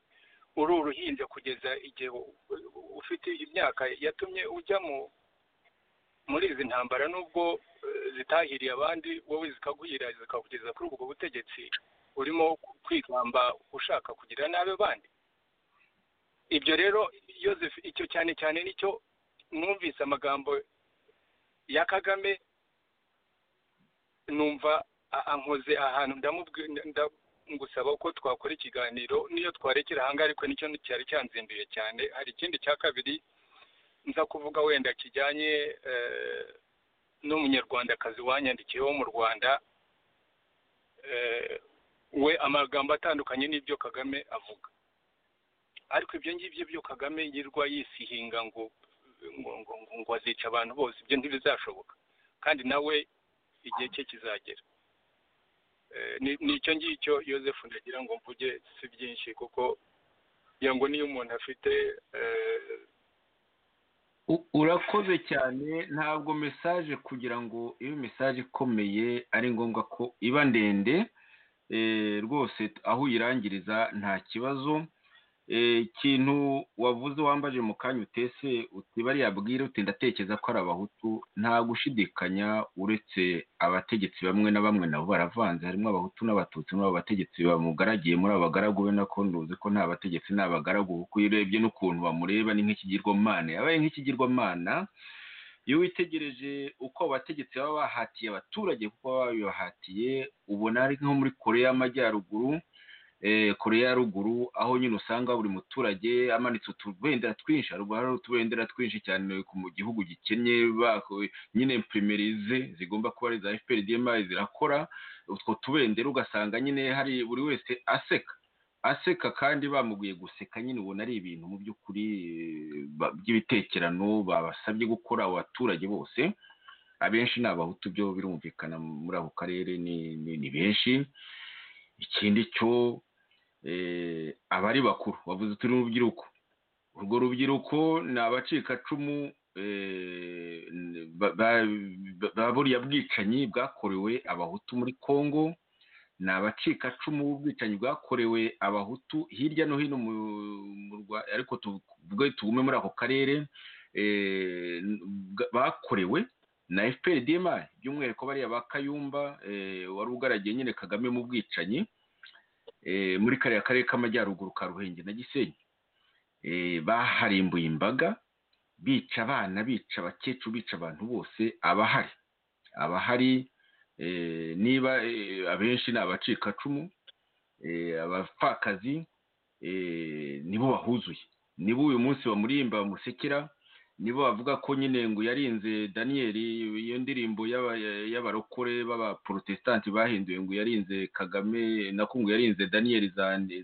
uri uruhinja kugeza igihe u- u- ufite imyaka yatumye ujya mu muri izi ntambara nubwo eh, zitahiriye abandi wowe zikaguhira zikakugeza kuri ubwo butegetsi urimo kwigamba ushaka kugira nabi bandi ibyo rero Yoseph icyo cyane cyane nicyo numvise amagambo ya kagame numva a- ankoze ahantu ndamubwi- nda- ngusaba ko twakora ikiganiro niyo twarekera ahangaha ariko nicyo cyari cyanzinduye cyane hari ikindi cya kabiri nza kuvuga wenda kijyanye eh, n'umunyarwandakazi wanyandikiye wo mu rwanda eh, we amagambo atandukanye n'ibyo kagame avuga ariko ibyo ngibyo byo kagame yirwa yisihinga ngo ngo ngo ngo- ngo azica abantu bose ibyo ntibizashoboka kandi nawe igihe cye kizagera Eh, ni- nicyo ngicyo yosefu ndagira ngo mvuge si byinshi kuko ngira ngo niyo umuntu afite eh, U- urakoze cyane ntabwo mesaje kugira ngo ibe mesaje ikomeye ari ngombwa ko iba ndende eh, rwose aho uyirangiriza nta kibazo Eh, ikintu wavuze wambaje mu kanya utese utibari yabwira uti ndatekereza ko ari abahutu nta gushidikanya uretse abategetsi bamwe na bamwe nabo baravanze harimo abahutu n'abatutsi muri abo bategetsi bamugaragiye muri abo bagaragu be nako nduzi ko nta bategetsi ni abagaragu kuko iyo urebye n'ukuntu bamureba ni nk'ikigirwamana yabaye nk'ikigirwamana iyo witegereje uko abategetsi baba bahatiye abaturage kuko baba babibahatiye ubona ari nko muri kure y'amajyaruguru kure ya ruguru aho nyine usanga buri muturage amanitse utubendera twinshi haruguru hari utubendera twinshi cyane mu gihugu gikennye nyine primerize zigomba kuba ari iza efuperi diyemayi zirakora utwo tubendera ugasanga nyine hari buri wese aseka aseka kandi bamuguye guseka nyine ubona ari ibintu mu by'ukuri by'ibitekerano babasabye gukora abaturage bose abenshi ni abahutu byo birumvikana muri ako karere ni benshi ikindi cyo abari bakuru bavuze turi urubyiruko urwo rubyiruko ni abacikacumu buriya bwicanyi bwakorewe abahutu muri congo ni abacikacumu b'ubwicanyi bwakorewe abahutu hirya no hino mu rwanda ariko tuvuge tugume muri ako karere bakorewe na efuperi dema by'umwihariko bariya ba kayumba wari ugaragiye nyine kagame mu bwicanyi muri kariya karere k'amajyaruguru ka ruhenge na gisenyi baharimbuye imbaga bica abana bica abakecuru bica abantu bose abahari abahari niba abenshi ni abacikacumu abapfakazi nibo bahuzuye nibo uyu munsi bamurimba bamusekera nibo bavuga ko nyine ngo yarinze daniyeli iyo ndirimbo y'abarokore b'abaporotesitanti bahinduye ngo yarinze kagame nako ngo yarinze daniyeli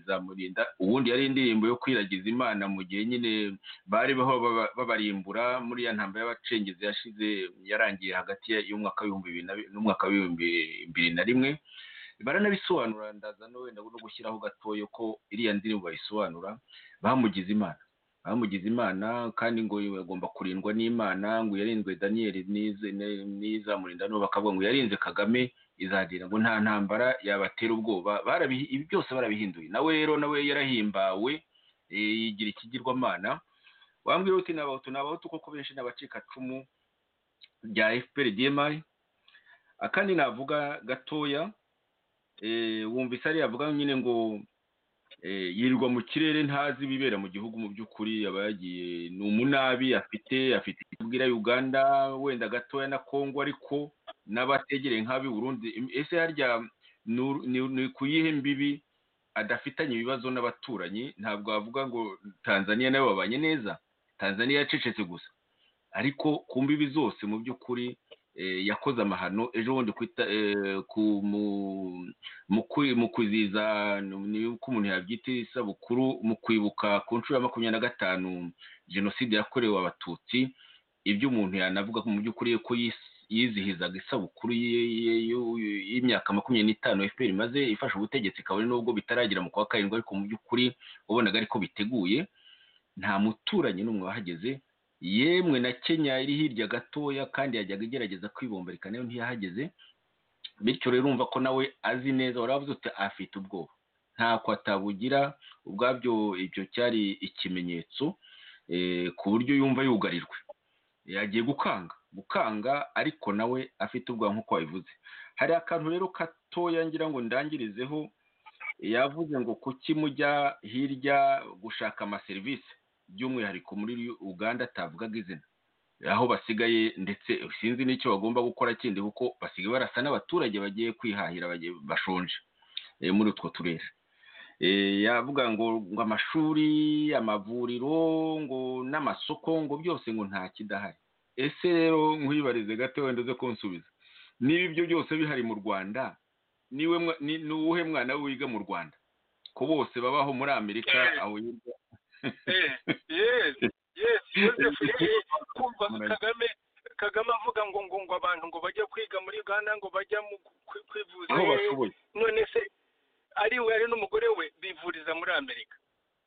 zamurinda ubundi yari indirimbo yo kwiragiza imana mu gihe nyine bari baho babarimbura muri ya ntambwe y'abacengezi yashize yarangiye hagati y'umwaka w'ibihumbi bibiri n'umwaka w'ibihumbi bibiri na rimwe baranabisobanura ndaza no wenda no gushyiraho gatoya ko iriya ndirimbo bayisobanura bamugize imana bamugize imana kandi ngo agomba kurindwa n'imana ngo yarinzwe daniyeli n'izamurinda n'ubu bakavuga ngo yarinze kagame izagira ngo nta ntambara yabatera ubwoba ibi byose barabihinduye nawe rero nawe yarahimbawe yigira ikigirwamana wambwira uti ni abahutu ni abahutu kuko benshi ni abacikacumu bya efuperi diyemari akandi navuga gatoya wumvise ariya avuga nyine ngo yirirwa mu kirere ntazi ibibera mu gihugu mu by'ukuri aba yagiye ni umunabi afite afite ibwira uganda wenda gatoya na kongo ariko n'abategere nk'abi Burundi ese harya ni ku yihe mbibi adafitanye ibibazo n'abaturanyi ntabwo wavuga ngo tanzania nayo babanye neza tanzania yacecetse gusa ariko ku mbibi zose mu by'ukuri yakoze amahano ejo bundi mu kwizihiza ko umuntu yabyita isabukuru mu kwibuka ku nshuro ya makumyabiri na gatanu jenoside yakorewe abatutsi ibyo umuntu yanavuga mu by'ukuri ko yizihizaga isabukuru y'imyaka makumyabiri n'itanu efuperi maze ifasha ubutegetsi kabone nubwo bitaragera mu kwa karindwi ariko mu by'ukuri wabonaga ariko biteguye nta muturanyi n'umwe wahageze yemwe na kenya iri hirya gatoya kandi yajyaga igerageza kwibombereka nayo ntiyahageze bityo rero urumva ko nawe azi neza waravuze uti afite ubwoba ntako atabugira ubwabyo ibyo cyari ikimenyetso ku buryo yumva yugarijwe yagiye gukanga gukanga ariko nawe afite ubwoba nk'uko wabivuze hari akantu rero gatoya ngira ngo ndangirizeho yavuze ngo kuki mujya hirya gushaka amaserivisi by'umwihariko muri uganda atavugaga izina aho basigaye ndetse sinzi n'icyo bagomba gukora kindi kuko basigaye barasa n'abaturage bagiye kwihahira bashonje muri utwo turere yavuga ngo ngo amashuri amavuriro ngo n'amasoko ngo byose ngo nta kidahari ese rero nkwibarize gato wenda uze kunsubiza niba ibyo byose bihari mu rwanda ni uwuhe mwana wiga mu rwanda ko bose babaho muri amerika aho hirya kumva kagame kagame avuga ngo ngo ngo abantu ngo bajya kwiga muri uganda ngo bajya mu kwivuza none se ari we ari n'umugore we bivuriza muri amerika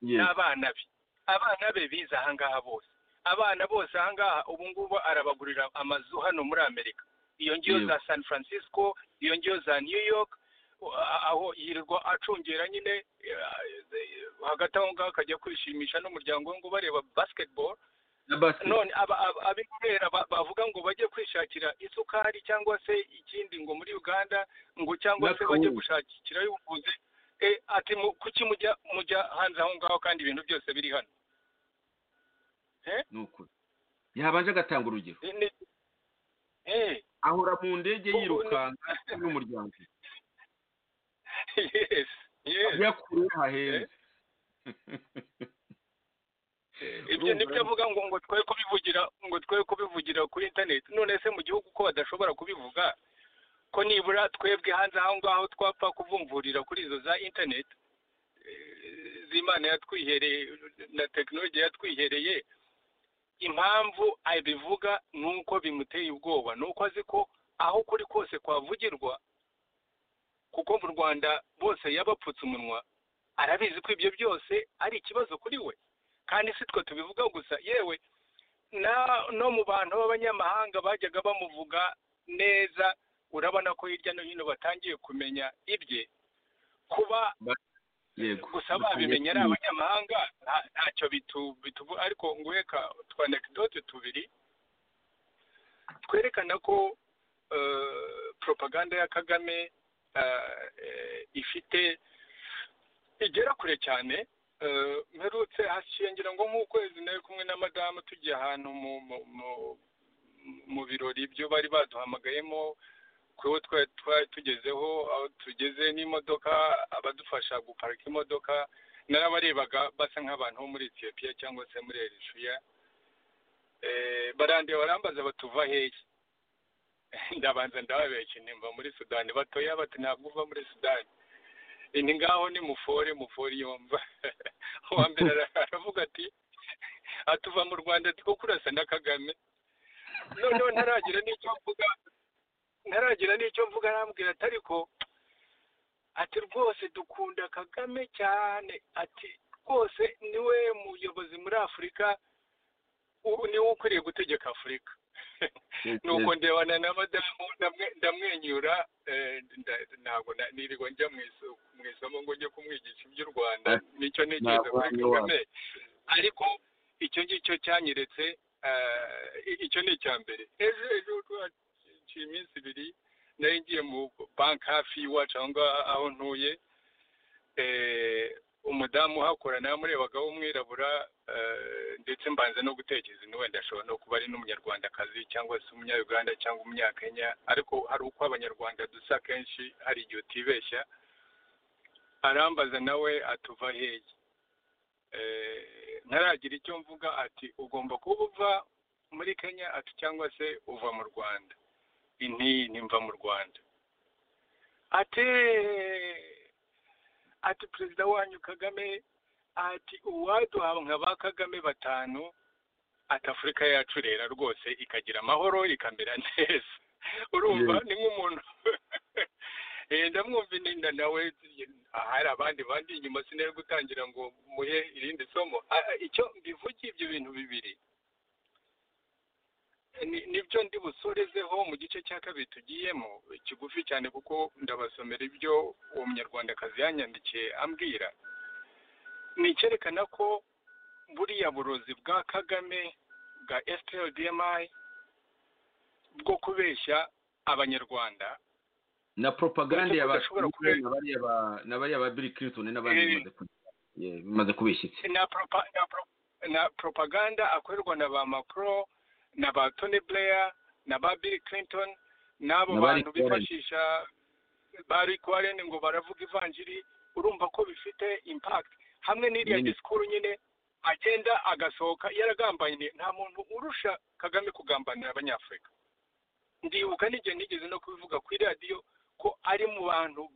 n'abana be abana be bize ahangaha bose abana bose ahangaha ubu ngubu arabagurira amazu hano muri amerika iyo ngiyo za san francisco iyo ngiyo za new york aho yirirwa acungera nyine hagati aho ngaho akajya kwishimisha n'umuryango we ngo bareba basketball none ab'inzobere bavuga ngo bajye kwishakira isukari cyangwa se ikindi ngo muri uganda ngo cyangwa se bajye gushakira ubuvuzi ati kuki mujya mujya hanze aho ngaho kandi ibintu byose biri hano yabanje agatanga urugero ahora mu ndege yirukanka n'umuryango iyo kure hahenze ibyo nibyo avuga ngo ngo twe kubivugira ngo twe kubivugira kuri interineti none se mu gihugu ko badashobora kubivuga ko nibura twebwe hanze aho ngaho twapfa kuvumvurira kuri izo za interineti eh, z'imana yatwihereye na tekinoloji yatwihereye impamvu abivuga ni uko bimuteye ubwoba ni uko azi ko aho kuri kose kwavugirwa kuko mu rwanda bose yabapfutse umunwa arabizi ko ibyo byose ari ikibazo kuri we kandi si twe tubivuga gusa yewe na no mu bantu b'abanyamahanga bajyaga bamuvuga neza urabona ko hirya no hino batangiye kumenya ibye kuba yego gusa babimenye ari abanyamahanga nta- ntacyo bitu- bituvu ariko nguheka twa anekdote tubiri twerekana ko eh, propaganda ya kagame eh, eh, ifite igera kure cyane eh, mperutse hashiye ngira ngo nk'ukwezi nari kumwe na madamu tugiye ahantu mu mu mu- mu birori byo bari baduhamagayemo kuwo twari twari tugezeho aho tugeze n'imodoka abadufasha guparika imodoka narabarebaga basa nk'abantu bo muri etiyopiya cyangwa se muri erishiya barandeba barambaza batuva hehe ndabanza ndababeshye nimba muri sudani batoya bati ntabwo uva muri sudani ni ngaho ni mufore mufore yumva uwa mbere ara- aravuga ati atuva mu rwanda two kurasa na kagame noneho ntaragira n'icyo mvuga ntaragira n'icyo mvuga arambwira ati ariko ati rwose dukunda kagame cyane ati rwose niwe muyobozi muri afurika ubu niwe ukwiriye gutegeka afurika nuko ndebana na madamu ndamwe- ndamwenyura eh, nda- ntabwo na- niriwe njya mu iso- mu isomo ngo njye kumwigisha iby'u rwanda Eh, nicyo ntekereza kuri ntabwo kagame ariko icyo ngicyo cyanyeretse eh, icyo ni icya mbere ejo ejo twaciye iminsi ibiri nari ngiye mu banki hafi y'iwacu aho ngaho aho ntuye eh, umudamu uhakora namurebaga w'umwirabura eh, ndetse mbanza no gutekereza ni wenda ashobora no kuba ari n'umunyarwandakazi cyangwa se umunyayuganda cyangwa umunyakenya ariko hari uko abanyarwanda dusa kenshi hari igihe utibeshya arambaza nawe atuva hehe Eh, ntaragira icyo mvuga ati ugomba kuba uva muri kenya ati cyangwa se uva mu rwanda inti ntimva mu rwanda ati ati perezida wanyu kagame ati uwaduha nka ba kagame batanu ati afurika yacu rero rwose ikagira amahoro ikamera neza urumva ni nk'umuntu Eh, ndamwumva ininda nawe ahari abandi bandi inyuma sinari gutangira ngo muhe irindi somo Ah, icyo mbivugiye ibyo bintu bibiri ni- nibyo ndi busorezeho mu gice cya kabiri tugiyemo kigufi cyane kuko ndabasomera ibyo uwo munyarwandakazi yanyandikiye ambwira ni icyerekana ko buriya burozi bwa kagame bwa splbmi bwo kubeshya abanyarwanda na propaganda ya ba Udashobora kubeshya. na bariya ba- na bariya ba Bill Clinton n'abandi Eh. bimaze ku- yeah, bimaze kubeshyitse na, propa, na, pro, na propaganda akorerwa na ba Macron na ba Tony Blair na ba Bill Clinton n'abo Na ba bantu Rick Warren. bifashisha ba Rick Warren ngo baravuga ivanjiri urumva ko bifite impact hamwe n'iriya Nini. disikuru nyine agenda agasohoka yaragambanye nta muntu urusha Kagame kugambanira abanyafurika ndibuka n'igihe nigeze no kubivuga kuri radiyo ko ari mu bantu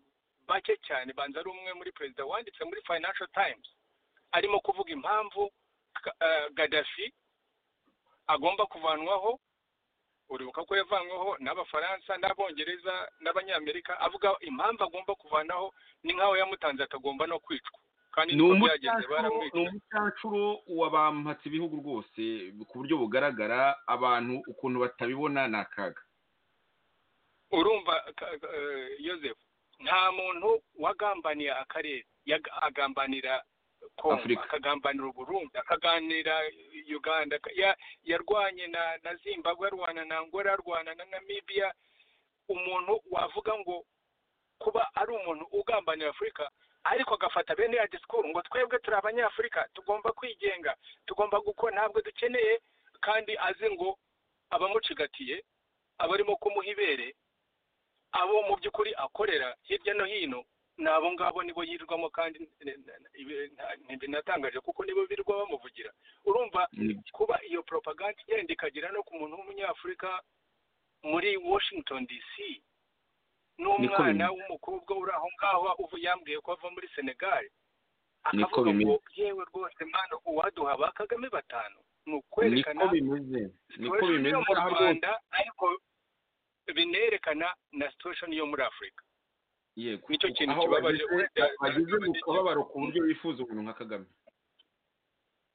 bake cyane banza ari umwe muri perezida wanditse muri financial times arimo kuvuga impamvu Ka- eh, gadafi agomba kuvanwaho uribuka ko yavanweho n'abafaransa n'abongereza n'abanyamerika avuga impamvu agomba kuvanaho ni nk'aho yamutanze akagomba no kwicwa kandi ni niko byagenze umucancuro ni baramwica umucancuro wa ba mpatse ibihugu rwose ku buryo bugaragara abantu ukuntu batabibona ni akaga urumva ka- ka- eh, Joseph nta muntu wagambaniye akarere yaga- agambanira Kongo Afurika. akagambanira Uburundi akaganira Uganda ka- ya- yarwanye na na Zimbabwe arwana na Angola arwana na Namibia umuntu wavuga ngo kuba ari umuntu ugambanira Afurika ariko agafata bene ya disikuru ngo twebwe turi abanyafurika tugomba kwigenga tugomba gukora ntabwo dukeneye kandi azi ngo abamucigatiye abarimo kumuha ibere abo mu by'ukuri akorera hirya no hino ni abo ngabo nibo yirirwamo kandi ntibinatangaje kuko nibo birirwa bamuvugira urumva kuba iyo propaganda igenda ikagera no ku muntu w'umunyafurika muri washington dc n'umwana bimeze. w'umukobwa uri aho ngaho uva yambwiye ko ava muri senegal Niko akavuga ngo bimeze. yewe rwose mwana uwaduha ba kagame batanu ni niko ukwerekana bimeze niko situation bimeze yo mu aha rwose rwanda ariko binerekana na situation yo muri afurika yego Nicyo kintu aho kibabaje, bageze uretse- bageze mu kababaro ku buryo bifuza umuntu nka kagame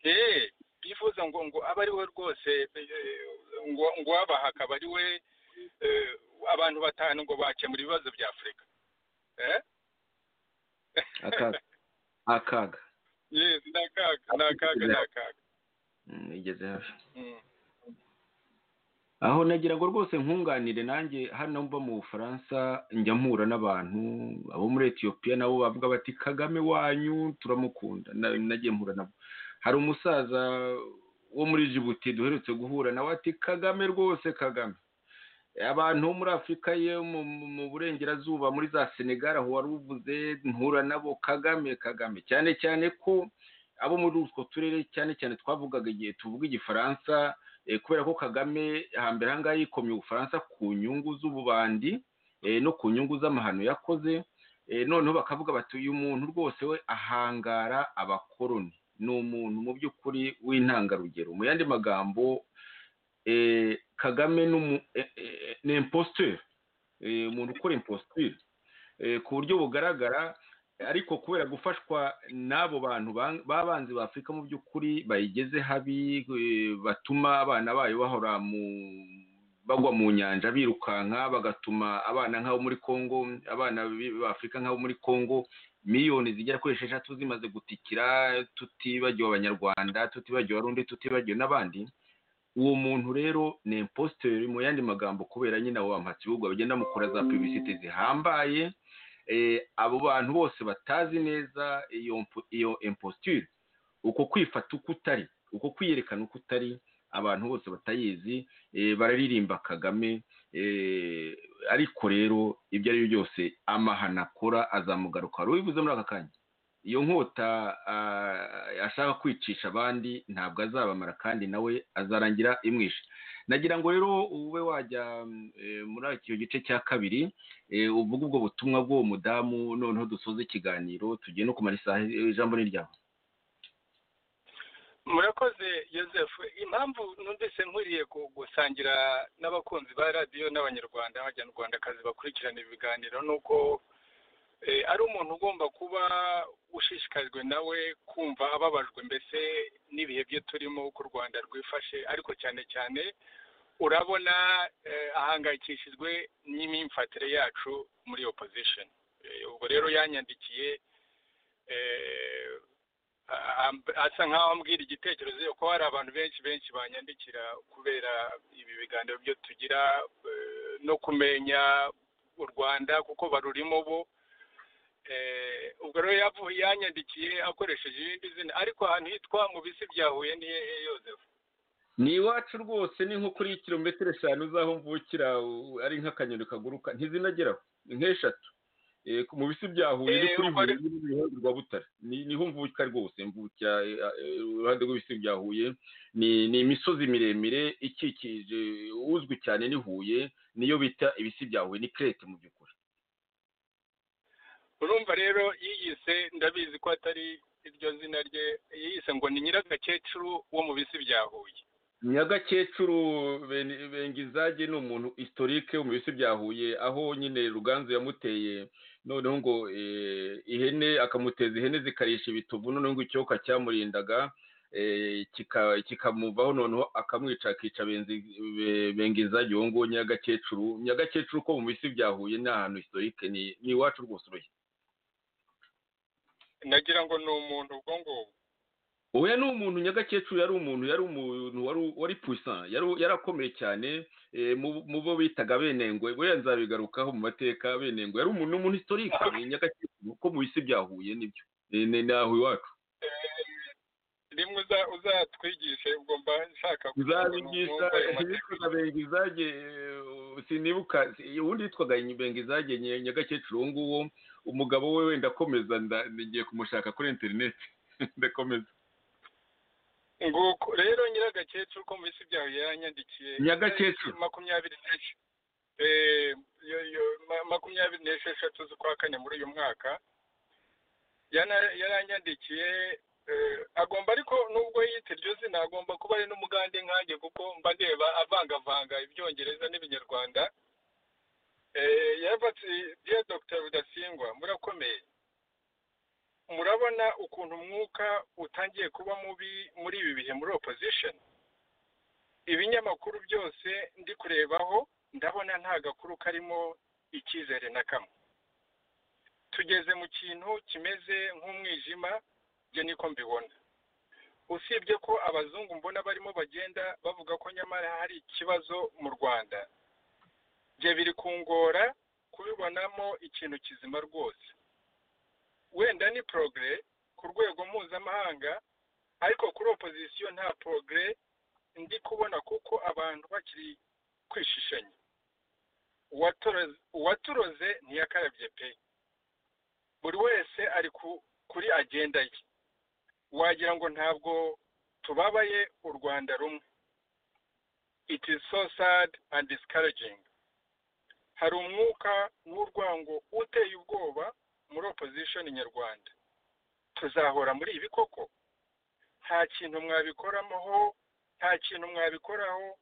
eh bifuza ngo ngo abe ari we rwose eh, ngo ngo uwabaha akaba ari we eh, abantu batanu ngo bakemura ibibazo bya afurika eh akaga akaga yes ni akaga ni akaga ni akaga Mm, igeze hafi Mm. aho nagira ngo rwose nkunganire nanjye hano mba mu bufaransa njya mpura n'abantu abo muri etiyopiya nabo bavuga bati kagame wanyu turamukunda Na- nagiye mpura nabo hari umusaza wo muri jibuti duherutse guhura nawe ati kagame rwose kagame abantu bo muri afurika ye mu, mu- mu burengerazuba muri za senegal aho wari uvuze mpura nabo kagame kagame cyane cyane ko abo muri utwo turere cyane cyane twavugaga igihe tuvuga igifaransa eh, kubera ko kagame hambere ahangaha yikomye ubufaransa ku nyungu z'ububandi eh, no ku nyungu z'amahano yakoze eh, noneho bakavuga bati uyu muntu rwose we ahangara abakoroni ni umuntu mu by'ukuri w'intangarugero mu yandi magambo eh, kagame n'umu- eh, eh, ni imposture Eh, umuntu ukora imposture Eh, ku buryo bugaragara ariko kubera gufashwa n'abo bantu ba- b'abanzi ba afurika mu by'ukuri bayigeze habi eh, batuma abana bayo bahora mu bagwa mu nyanja birukanka bagatuma abana nk'abo muri congo abana bi- b'afurika nk'abo muri congo miliyoni zigera kuri esheshatu zimaze gutikira tutibagiwe abanyarwanda tutibagiwe abarundi tutibagiwe n'abandi uwo muntu rero ni impositeri mu yandi magambo kubera nyine abo bamuhatse ibihugu bagenda bamukora za pibisiti zihambaye eh, abo bantu bose batazi neza iyo mpo- iyo imposture uko kwifata uko utari uko kwiyerekana uko utari abantu bose batayizi eh, bararirimba kagame eh, ariko rero ibyo ari byo byose amahano akora azamugaruka wari ubivuze muri aka kanya iyo nkota ah, ashaka kwicisha abandi ntabwo azabamara kandi nawe azarangira imwishe nagira ngo rero ube wajya mm, eh, muri icyo gice cya kabiri eh, uvuga ubwo butumwa bw'uwo mudamu noneho dusoze ikiganiro tugiye no kumara isaha eh, ijambo ni ryawe murakoze joseph impamvu numvise nkwiriye gu- gusangira n'abakunzi ba radiyo n'abanyarwanda abanyarwandakazi bakurikirana ibiganiro ni uko eh, ari umuntu ugomba kuba ushishikajwe nawe kumva ababajwe mbese n'ibihe bye turimo uko u rwanda rwifashe ariko cyane cyane urabona eh, ahangayikishijwe n'imyifatire yacu muri opposition Eh, ubwo rero yanyandikiye eh, a- asa nkaho ambwira igitekerezo yuko hari abantu benshi benshi banyandikira kubera ibi biganiro byo tugira eh, no kumenya u rwanda kuko barurimo bo Eh, ubwo rero yavu- yanyandikiye akoresheje irindi zina ariko ahantu hitwa mu bisi bya huye ni hehe yozefu ni iwacu rwose ni nko kuri kilometero eshanu z'aho mvukira u- ari nk'akanyoni kaguruka ntizinageraho ni nk'eshatu Eh, ku- mu bisi bya huye ni Eh, kuri ubwo huye ari- ni iruhande rwa butare Ni- niho mvuka rwose mvukira eh, eh, iruhande rw'ibisi bya huye ni ni imisozi miremire ikikije uzwi cyane ni huye niyo bita ibisi bya huye ni krete mu by'ukuri urumva rero yiyise ndabizi ko atari iryo zina rye yiyise ngo ni nyiragakecuru wo mu bisi bya huye nyagakecuru Ben- bengizage ni umuntu historique wo mu bisi bya huye aho nyine ruganzu yamuteye noneho ngo eh, ihene akamuteza ihene zikarisha ibitovu noneho ngo icyoka cyamurindaga eh, kika- kikamuvaho noneho akamwica akica Benzi- Be- bengizage uwo nguwo nyagakecuru nyagakecuru ko mu bisi bya huye ni ahantu historique ni ni iwacu rwose uruye nagira ngo ni umuntu ubwo ngubwo oya ni umuntu nyagakecuru yari umuntu yari umuntu wari wari puissant yari yarakomeye cyane eh, mu- mu bo bitaga benengwe buriya nzabigarukaho mu mateka benengwe yari umuntu ni umuntu historique eh, nyagakecuru ko mu bisi bya huye nibyo Eh, ni ni aho iwacu rimwe uza- uzatwigishe ubwo mba nshaka kugira ngo nzabigisha numve ayo mateka. yitwaga bengizage eh, sinibuka si- uwundi yitwaga bengizage Nye- nyagakecuru uwo nguwo umugabo we wenda akomeza nda- ngiye kumushaka kuri interineti ndakomeza nguko rero nyiragakecuru ko mu bisi byawe yaranyandikiye Nyagakecuru. makumyabiri n'esh eh, yo- yo- ma- makumyabiri n'esheshatu z'ukwa kane muri uyu mwaka Yana- yaranyandikiye eh, agomba ariko nubwo yita iryo zina agomba kuba ari n'umugande nkanjye kuko mba ndeba avangavanga ibyongereza n'ibinyarwanda eh, yavatse dear dr rudasingwa murakomeye murabona ukuntu umwuka utangiye kuba mubi muri ibi bihe muri opposition ibinyamakuru byose ndi kurebaho ndabona nta gakuru karimo icyizere na kamwe tugeze mu kintu kimeze nk'umwijima byo niko mbibona usibye ko abazungu mbona barimo bagenda bavuga ko nyamara hari ikibazo mu rwanda bye biri kungora kubibonamo ikintu kizima rwose wenda ni progre ku rwego mpuzamahanga ariko kuri opozisiyo nta progre ndi kubona kuko abantu bakiri kwishishanya Uwatoroze- uwaturoze ntiyakarabye pe buri wese ari ku- kuri agenda ye wagira ngo ntabwo tubabaye u rwanda rumwe it is so sad and discouraging hari umwuka w'urwango uteye ubwoba muri opposition nyarwanda tuzahora muri ibi koko nta kintu mwabikoramaho nta kintu mwabikoraho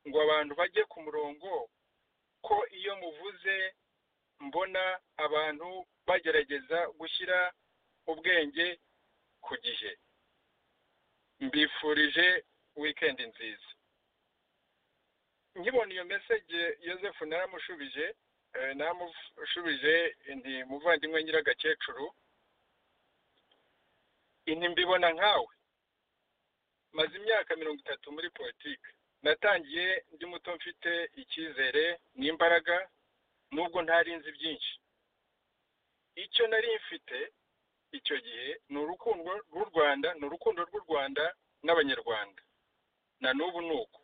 ngo abantu bajye ku murongo ko iyo muvuze mbona abantu bagerageza gushyira ubwenge ku gihe mbifurije weekend nziza nkibona iyo message Joseph naramushubije eh, naramushubije nti muvandimwe nyiragakecuru inti mbibona nkawe maze imyaka mirongo itatu muri politiki natangiye ndi muto mfite icyizere n'imbaraga nubwo ntari nzi byinshi icyo nari mfite icyo gihe ni urukundo rw'u rwanda ni urukundo rw'u rwanda n'abanyarwanda na n'ubu ni uko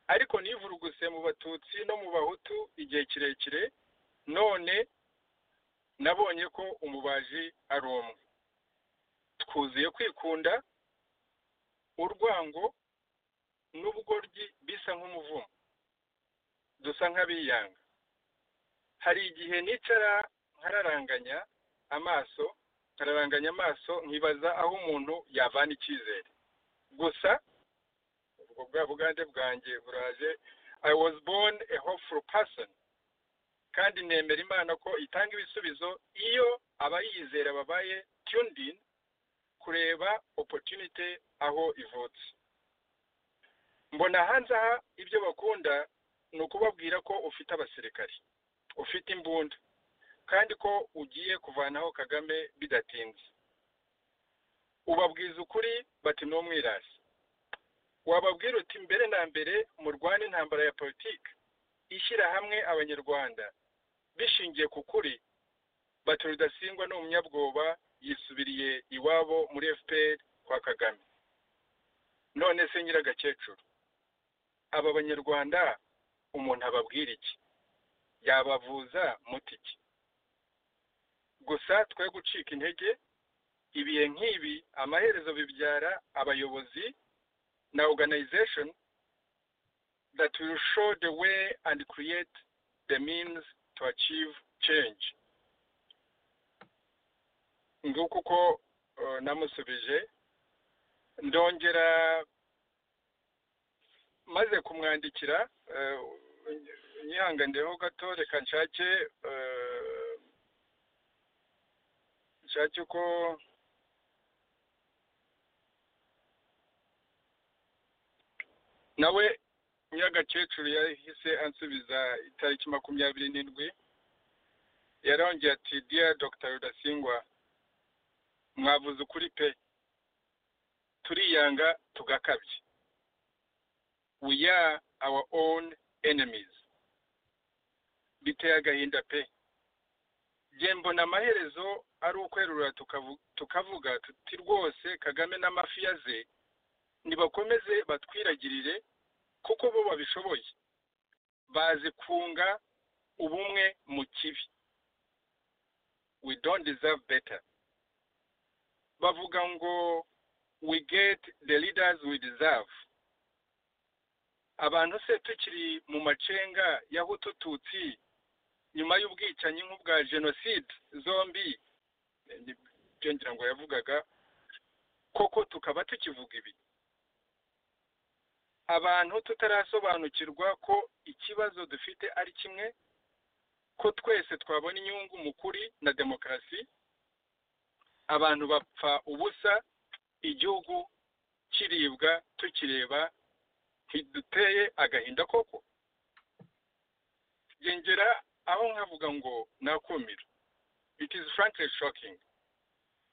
ariko nivuruguse mu batutsi no mu bahutu igihe kirekire none nabonye ko umubaji ari umwe twuzuye kwikunda urwango n'ubugoryi bisa nk'umuvumo dusa nk'abiyanga hari igihe nicara nkararanganya amaso nkararanganya amaso nkibaza aho umuntu yavana icyizere gusa ubwo bwa bugande bwanjye buraje i was born a hopeful person kandi nemera imana ko itanga ibisubizo iyo abayizera babaye tuned in kureba opportunity aho ivutse mbona hanze aha ibyo bakunda ni ukubabwira ko ufite abasirikari ufite imbunda kandi ko ugiye kuvanaho kagame bidatinze ubabwiza ukuri bati ni umwirasi wababwira uti mbere na mbere murwane intambara ya politiki ishyira hamwe abanyarwanda bishingiye ku kuri bati rudasingwa ni umunyabwoba yisubiriye iwabo muri fpr kwa kagame none se nyiragakecuru aba banyarwanda umuntu ababwira iki yabavuza muti iki gusa twe gucika intege ibihe nk'ibi amaherezo bibyara abayobozi na organization that will show the way and create the means to achieve change nguko uko uh, namusubije ndongera maze kumwandikira eh, nyihanganireho gato reka nshake eh, nshake uko nawe nyiragakecuru yahise ansubiza itariki makumyabiri n'indwi yarongeye ati diya dr rudasingwa mwavuze ukuri pe turiyanga tugakabye we are our own enemies biteye agahinda pe njye mbona amaherezo ari ukwerurura tukavu- tukavuga tuti rwose kagame n'amafiya ze nibakomeze batwiragirire kuko bo babishoboye bazi kunga ubumwe mu kibi we don't deserve better bavuga ngo we get the leaders we deserve abantu se tukiri mu macenga y'ahutu tutsi nyuma y'ubwicanyi nk'ubwa jenoside zombi ibyo ngira ngo yavugaga koko tukaba tukivuga ibi abantu tutarasobanukirwa ko ikibazo dufite ari kimwe ko twese twabona inyungu mu kuri na demokarasi abantu bapfa ubusa igihugu kiribwa tukireba ntiduteye agahinda koko yongera aho nkavuga ngo nakumira it is frankly shocking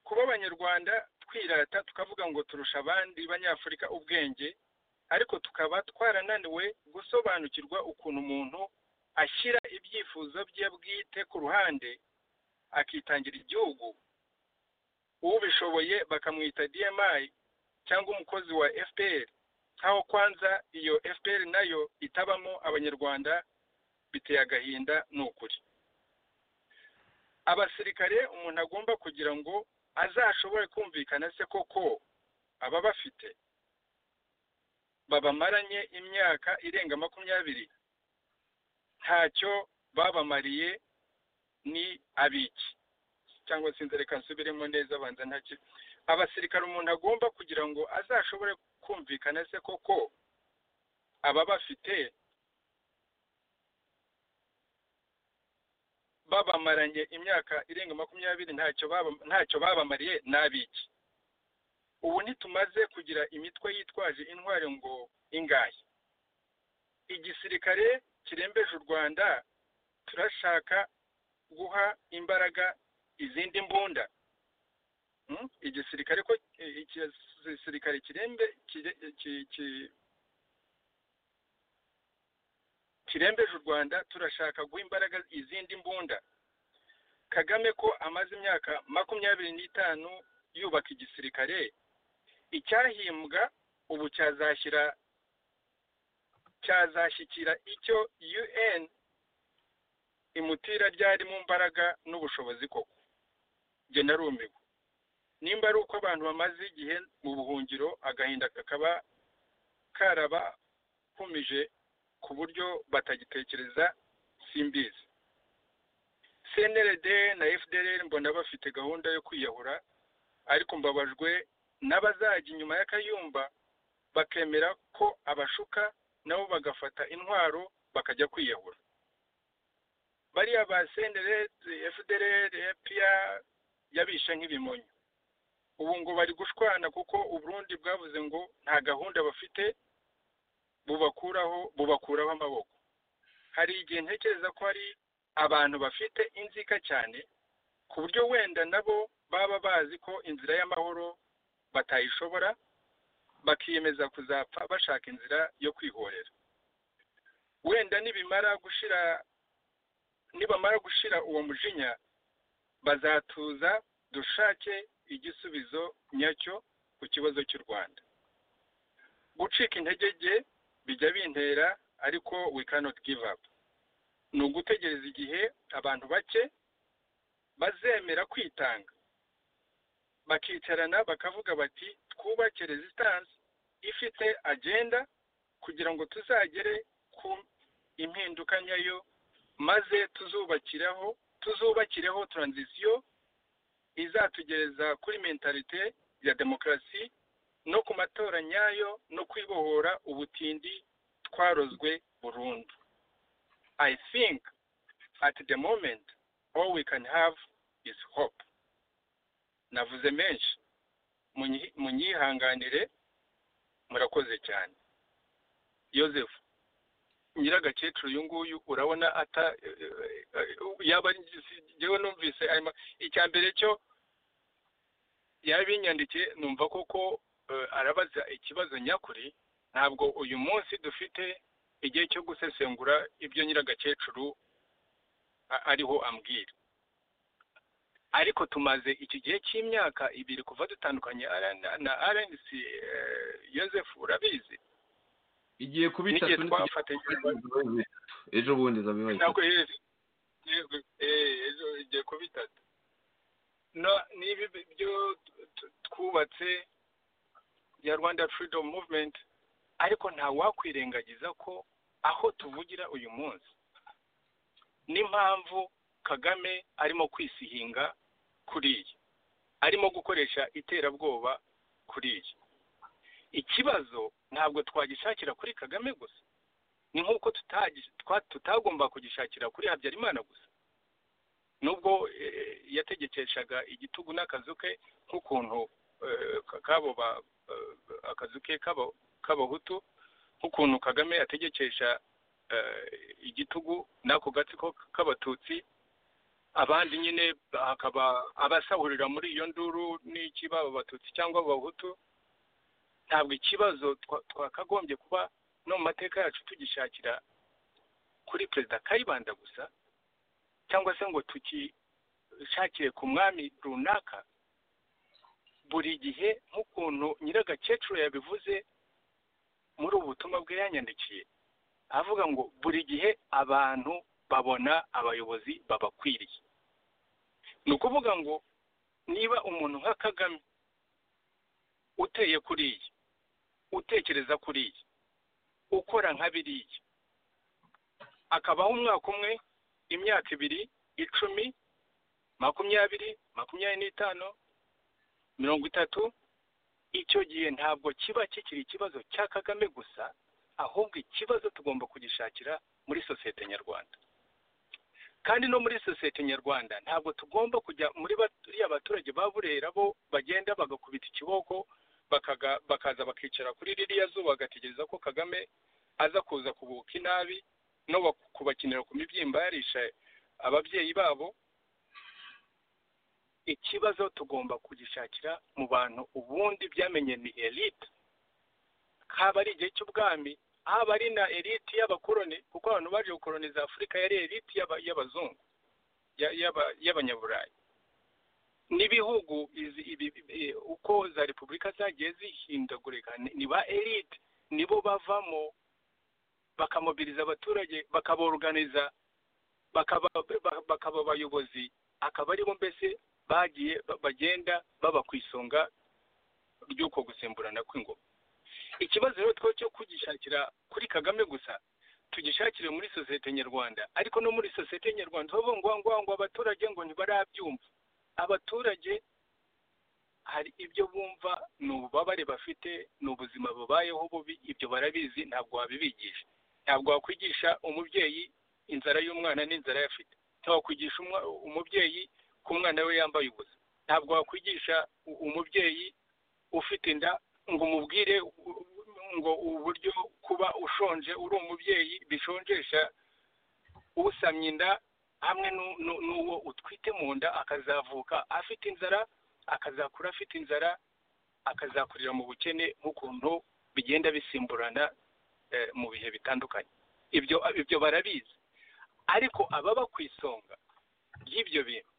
kuba abanyarwanda twirata tukavuga ngo turusha abandi banyafurika ubwenge ariko tukaba twarananiwe gusobanukirwa ukuntu umuntu ashyira ibyifuzo bye bwite ku ruhande akitangira igihugu ubishoboye bakamwita dmi cyangwa umukozi wa fpr nkaho kwanza iyo fpr nayo itabamo abanyarwanda biteye agahinda ni ukuri abasirikare umuntu agomba kugira ngo azashobore kumvikana se koko aba bafite babamaranye imyaka irenga makumyabiri ntacyo babamariye ni abiki cyangwa se inzereka nsubiremo neza abanza ntacyo abasirikare umuntu agomba kugira ngo azashobore kumvikana se koko aba bafite babamaranye imyaka irenga makumyabiri ntacyo baba ntacyo babamariye n'abiki ubu ntitumaze kugira imitwe yitwaje intwari ngo ingahe igisirikare kirembeje u rwanda turashaka guha imbaraga izindi mbunda igisirikare ko igisirikare kirembe kirembeje u rwanda turashaka guha imbaraga izindi mbunda kagame ko amaze imyaka makumyabiri n'itanu yubaka igisirikare icyahimbwa ubu cyazashyira cyazashyikira icyo un imutira ryari mu mbaraga n'ubushobozi koko njye narumiwe nimba ari uko abantu bamaze igihe mu buhungiro agahinda kakaba karabakumije ku buryo batagitekereza simbizi cnrd na fdr mbona bafite gahunda yo kwiyahura ariko mbabajwe n'abazajya inyuma y'akayumba bakemera ko abashuka nabo bagafata intwaro bakajya kwiyahura bariya ba cnrd fdr epiya yabishe nk'ibimonyo ubu ngo bari gushwana kuko uburundi bwavuze ngo nta gahunda bafite bubakuraho bubakuraho amaboko hari igihe ntekereza ko hari abantu bafite inzika cyane ku buryo wenda nabo baba bazi ko inzira y'amahoro batayishobora bakiyemeza kuzapfa bashaka inzira yo kwihorera wenda nibimara gushira nibamara gushira uwo mujinya bazatuza dushake igisubizo nyacyo ku kibazo cy'u rwanda gucika intege bijya bintera ariko we cannot give up ni ugutegereza igihe abantu bake bazemera kwitanga bakicarana bakavuga bati twubake resistance ifite agenda kugira ngo tuzagere ku impinduka nyayo maze tuzubakiraho tuzubakireho transition izatugereza kuri mentalite ya demokarasi no ku matora nyayo no kwibohora ubutindi twarozwe burundu i think at the moment all we can have is hope navuze menshi munyihanganire murakoze cyane yoseph nyiragakecuru uyu nguyu urabona ata yaba ngewe numvise icya mbere cyo yabinyandikiye numva koko arabaza ikibazo nyakuri ntabwo uyu munsi dufite igihe cyo gusesengura ibyo nyiragakecuru ariho ambwira ariko tumaze iki gihe cy'imyaka ibiri kuva dutandukanye na rnc yoseph urabizi igiye kuba itatu ejo bundi zabibaye ntabwo yeze ejo igiye kuba itatu na- n'ibi byo t- twubatse ya rwanda freedom movement ariko nta wakwirengagiza ko aho tuvugira uyu munsi n'impamvu kagame arimo kwisihinga kuriya arimo gukoresha iterabwoba kuriya ikibazo ntabwo twagishakira kuri kagame gusa ni nk'uko tutagi- twa- tutagomba kugishakira kuri habyarimana gusa nubwo eh, yategekeshaga igitugu n'akazu ke nk'ukuntu eh, ka- kabo ba- eh, akazu ke k'aba- k'abahutu nk'ukuntu kagame ategekesha eh, igitugu n'ako gatsiko k'abatutsi abandi nyine hakaba abasahurira muri iyo nduru n'iki baba abatutsi cyangwa abahutu ntabwo ikibazo twa- twakagombye kuba no mu mateka yacu tugishakira kuri perezida kayibanda gusa cyangwa se ngo tukishakire ku mwami runaka buri gihe nk'ukuntu nyiragakecuru yabivuze muri ubu butumwa bwe yanyandikiye avuga ngo buri gihe abantu babona abayobozi babakwiriye ni ukuvuga ngo niba umuntu nka kagame uteye kuriya utekereza kuriya ukora nka biriya akabaho umwaka umwe imyaka ibiri icumi makumyabiri makumyabiri n'itanu mirongo itatu icyo gihe ntabwo kiba kikiri ikibazo cya kagame gusa ahubwo ikibazo tugomba kugishakira muri sosiyete nyarwanda kandi no muri sosiyete nyarwanda ntabwo tugomba kujya muri bariya baturage ba burera bo bagenda bagakubita ikiboko bakaga- bakaza bakicara kuri ririya zuba bagategereza ko kagame aza kuza kubuka inabi no bak- kubakinira ku mibyimba yarisha ababyeyi babo ikibazo tugomba kugishakira mu bantu ubundi byamenye ni elite haba ari igihe cy'ubwami haba ari na elite y'abakoroni kuko abantu baje gukoroniza afurika yari elite y'aba- y'abazungu ya- y'aba- y'abanyaburayi n'ibihugu izi- ibi- ibi- uko za repubulika zagiye zihindagurika ni- ni ba elite nibo bavamo bakamobiliza abaturage bakaboruganiza bakaba ba- bakaba abayobozi akaba aribo mbese bagiye ba- bagenda baba ku isonga ry'uko gusimburana kw'ingoma ikibazo rero twe cyo kugishakira kuri kagame gusa tugishakire muri sosiyete nyarwanda ariko no muri sosiyete nyarwanda bavuga ngo ngo ngo abaturage ngo ntibarabyumva abaturage hari ibyo bumva ni ububabare bafite ni ubuzima bubayeho bubi ibyo barabizi ntabwo wabibigisha ntabwo wakwigisha umubyeyi inzara y'umwana n'inzara yafite ntabwo wakwigisha umwa- umubyeyi ko umwana we yambaye ubusa ntabwo wakwigisha u- umubyeyi ufite inda ngo umubwire u- ngo uburyo kuba ushonje uri umubyeyi bishonjesha usamye inda hamwe n'u- n'u- n'uwo utwite mu nda akazavuka afite inzara akazakura afite inzara akazakurira mu bukene nk'ukuntu bigenda bisimburana eh, mu bihe bitandukanye ibyo ibyo barabizi ariko ababa ku isonga ry'ibyo bintu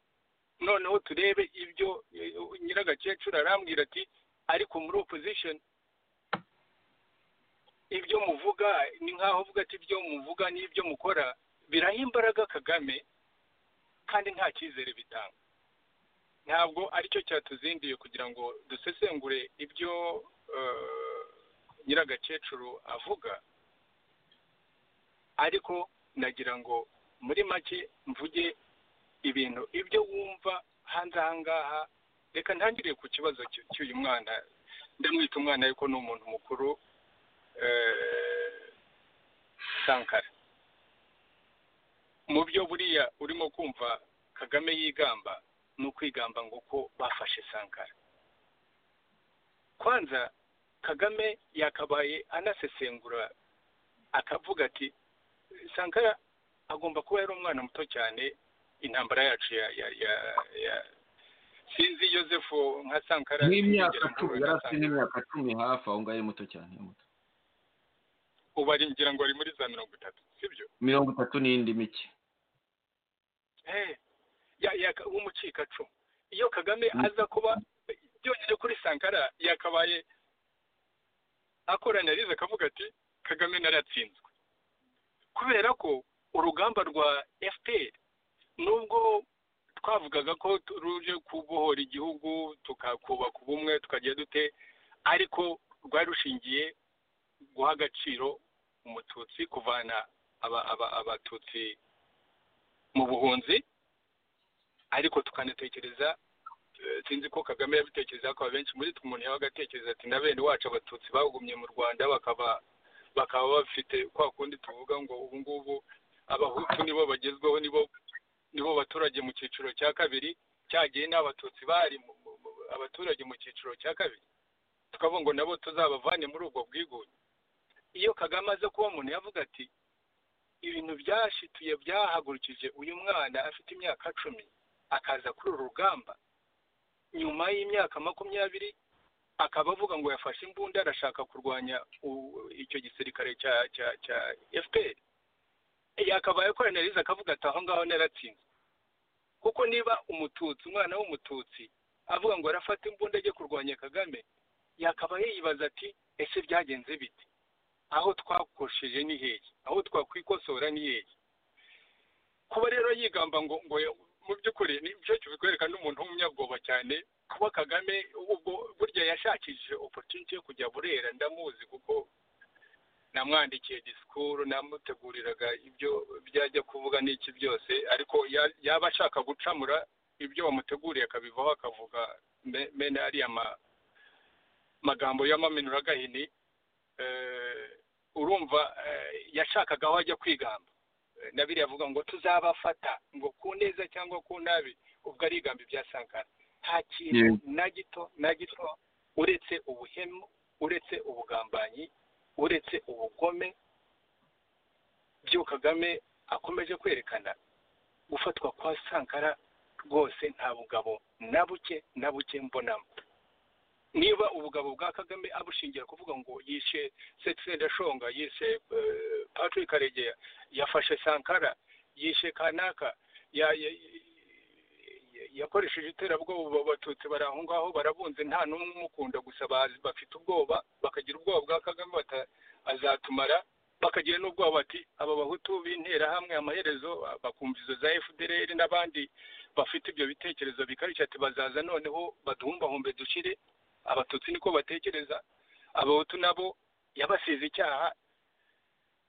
noneho turebe ibyo eh, nyiragakecuru arambwira ati ariko muri opposition ibyo muvuga ni nk'aho uvuga ati ibyo muvuga n'ibyo mukora biraha imbaraga kagame kandi nta cyizere bitanga ntabwo aricyo cyatuzinduye kugira ngo dusesengure ibyo eh, nyiragakecuru avuga ariko nagira ngo muri make mvuge ibintu ibyo wumva hanze aha ngaha reka ntangire ku kibazo cy- cy'uyu mwana ndamwita umwana ariko ni umuntu mukuru eh, sankara mu byo buriya urimo kumva kagame yigamba ni ukwigamba ngo ko bafashe sankara kwanza kagame yakabaye anasesengura akavuga ati sankara agomba kuba yari umwana muto cyane intambara yacu ya ya ya, ya sinzi yosefu nka sankara n'imyaka sinigera cumi yari afite mpura na Sankara. n'imyaka cumi hafi aho ngaho ari muto cyane muto ubu ari ngira ngo ari muri za mirongo itatu sibyo mirongo itatu n'indi mike Eh, ya- ya- w'umucikacumu iyo kagame aza kuba byonyine kuri sankara yakabaye akorana arize akavuga ati kagame naratsinzwe kubera ko urugamba rwa fpr nubwo twavugaga ko ruje kubohora igihugu tukakubaka ubumwe tukajya dute ariko rwari rushingiye guha agaciro umututsi kuvana aba- aba- abatutsi mu buhunzi ariko tukanatekereza eh, sinzi ko kagame yabitekereza ko abenshi muri twe umuntu yabaga atekereza ati na bene wacu abatutsi bagumye mu rwanda bakaba bakaba bafite kwa kundi tuvuga ngo ubu ngubu abahutu nibo bagezweho nibo nibo baturage mu cyiciro cya kabiri cyagiye n'abatutsi bari mu- mu- mu- abaturage mu cyiciro cya kabiri tukavuga ngo nabo tuzabavane muri ubwo bwigunge iyo kagame aza kuba umuntu yavuga ati ibintu byashituye byahagurukije uyu mwana afite imyaka cumi akaza kuri uru rugamba nyuma y'imyaka makumyabiri akaba avuga ngo yafashe imbunda arashaka kurwanya u- icyo gisirikare cya cya cya fpr yakabaye koronerize akavuga ati aho ngaho naratsinze kuko niba umututsi umwana w'umututsi avuga ngo arafata imbunda ajye kurwanya kagame yakaba yibaza ati ese byagenze bite aho twakoshije ni hehe aho twakwikosora ni hehe kuba rero yigamba ngo ngo ya- mu by'ukuri nicyo kibikwereka n'umuntu w'umunyabwoba cyane kuba kagame ubwo burya yashakishije opotuniti yo kujya burera ndamuzi kuko namwandikiye disikuru namuteguriraga ibyo byajya kuvuga n'iki byose ariko ya- yaba ashaka gucamura ibyo wamuteguriye akabivaho akavuga me- mene ariya ma- magambo y'amamenuragahini eh, urumva eh, yashakaga aho ajya kwigamba Eh, na biriya avuga ngo tuzabafata ngo ku neza cyangwa ku nabi ubwo arigamba ibya sankara nta kintu na gito na gito uretse ubuhemu uretse ubugambanyi uretse ubugome byo kagame akomeje kwerekana gufatwa kwa sankara rwose nta bugabo na buke na buke mbonamo niba ubugabo bwa kagame abushingira kuvuga ngo yishe setsendashonga yishe eh, patrick karegeya yafashe sankara yishe kanaka ya- ya- ya- yakoresheje iterabwoba abo abatutsi bari aho ngaho barabunze nta n'umwe umukunda gusa bazi- bafite ubwoba bakagira ubwoba bwa kagame bata- azatumara bakagira n'ubwoba bati aba bahutu b'interahamwe amaherezo bakumva izo za fdr n'abandi bafite ibyo bitekerezo bikarishye ati bazaza noneho baduhumbahumbe dushire abatutsi niko batekereza abahutu nabo yabasize icyaha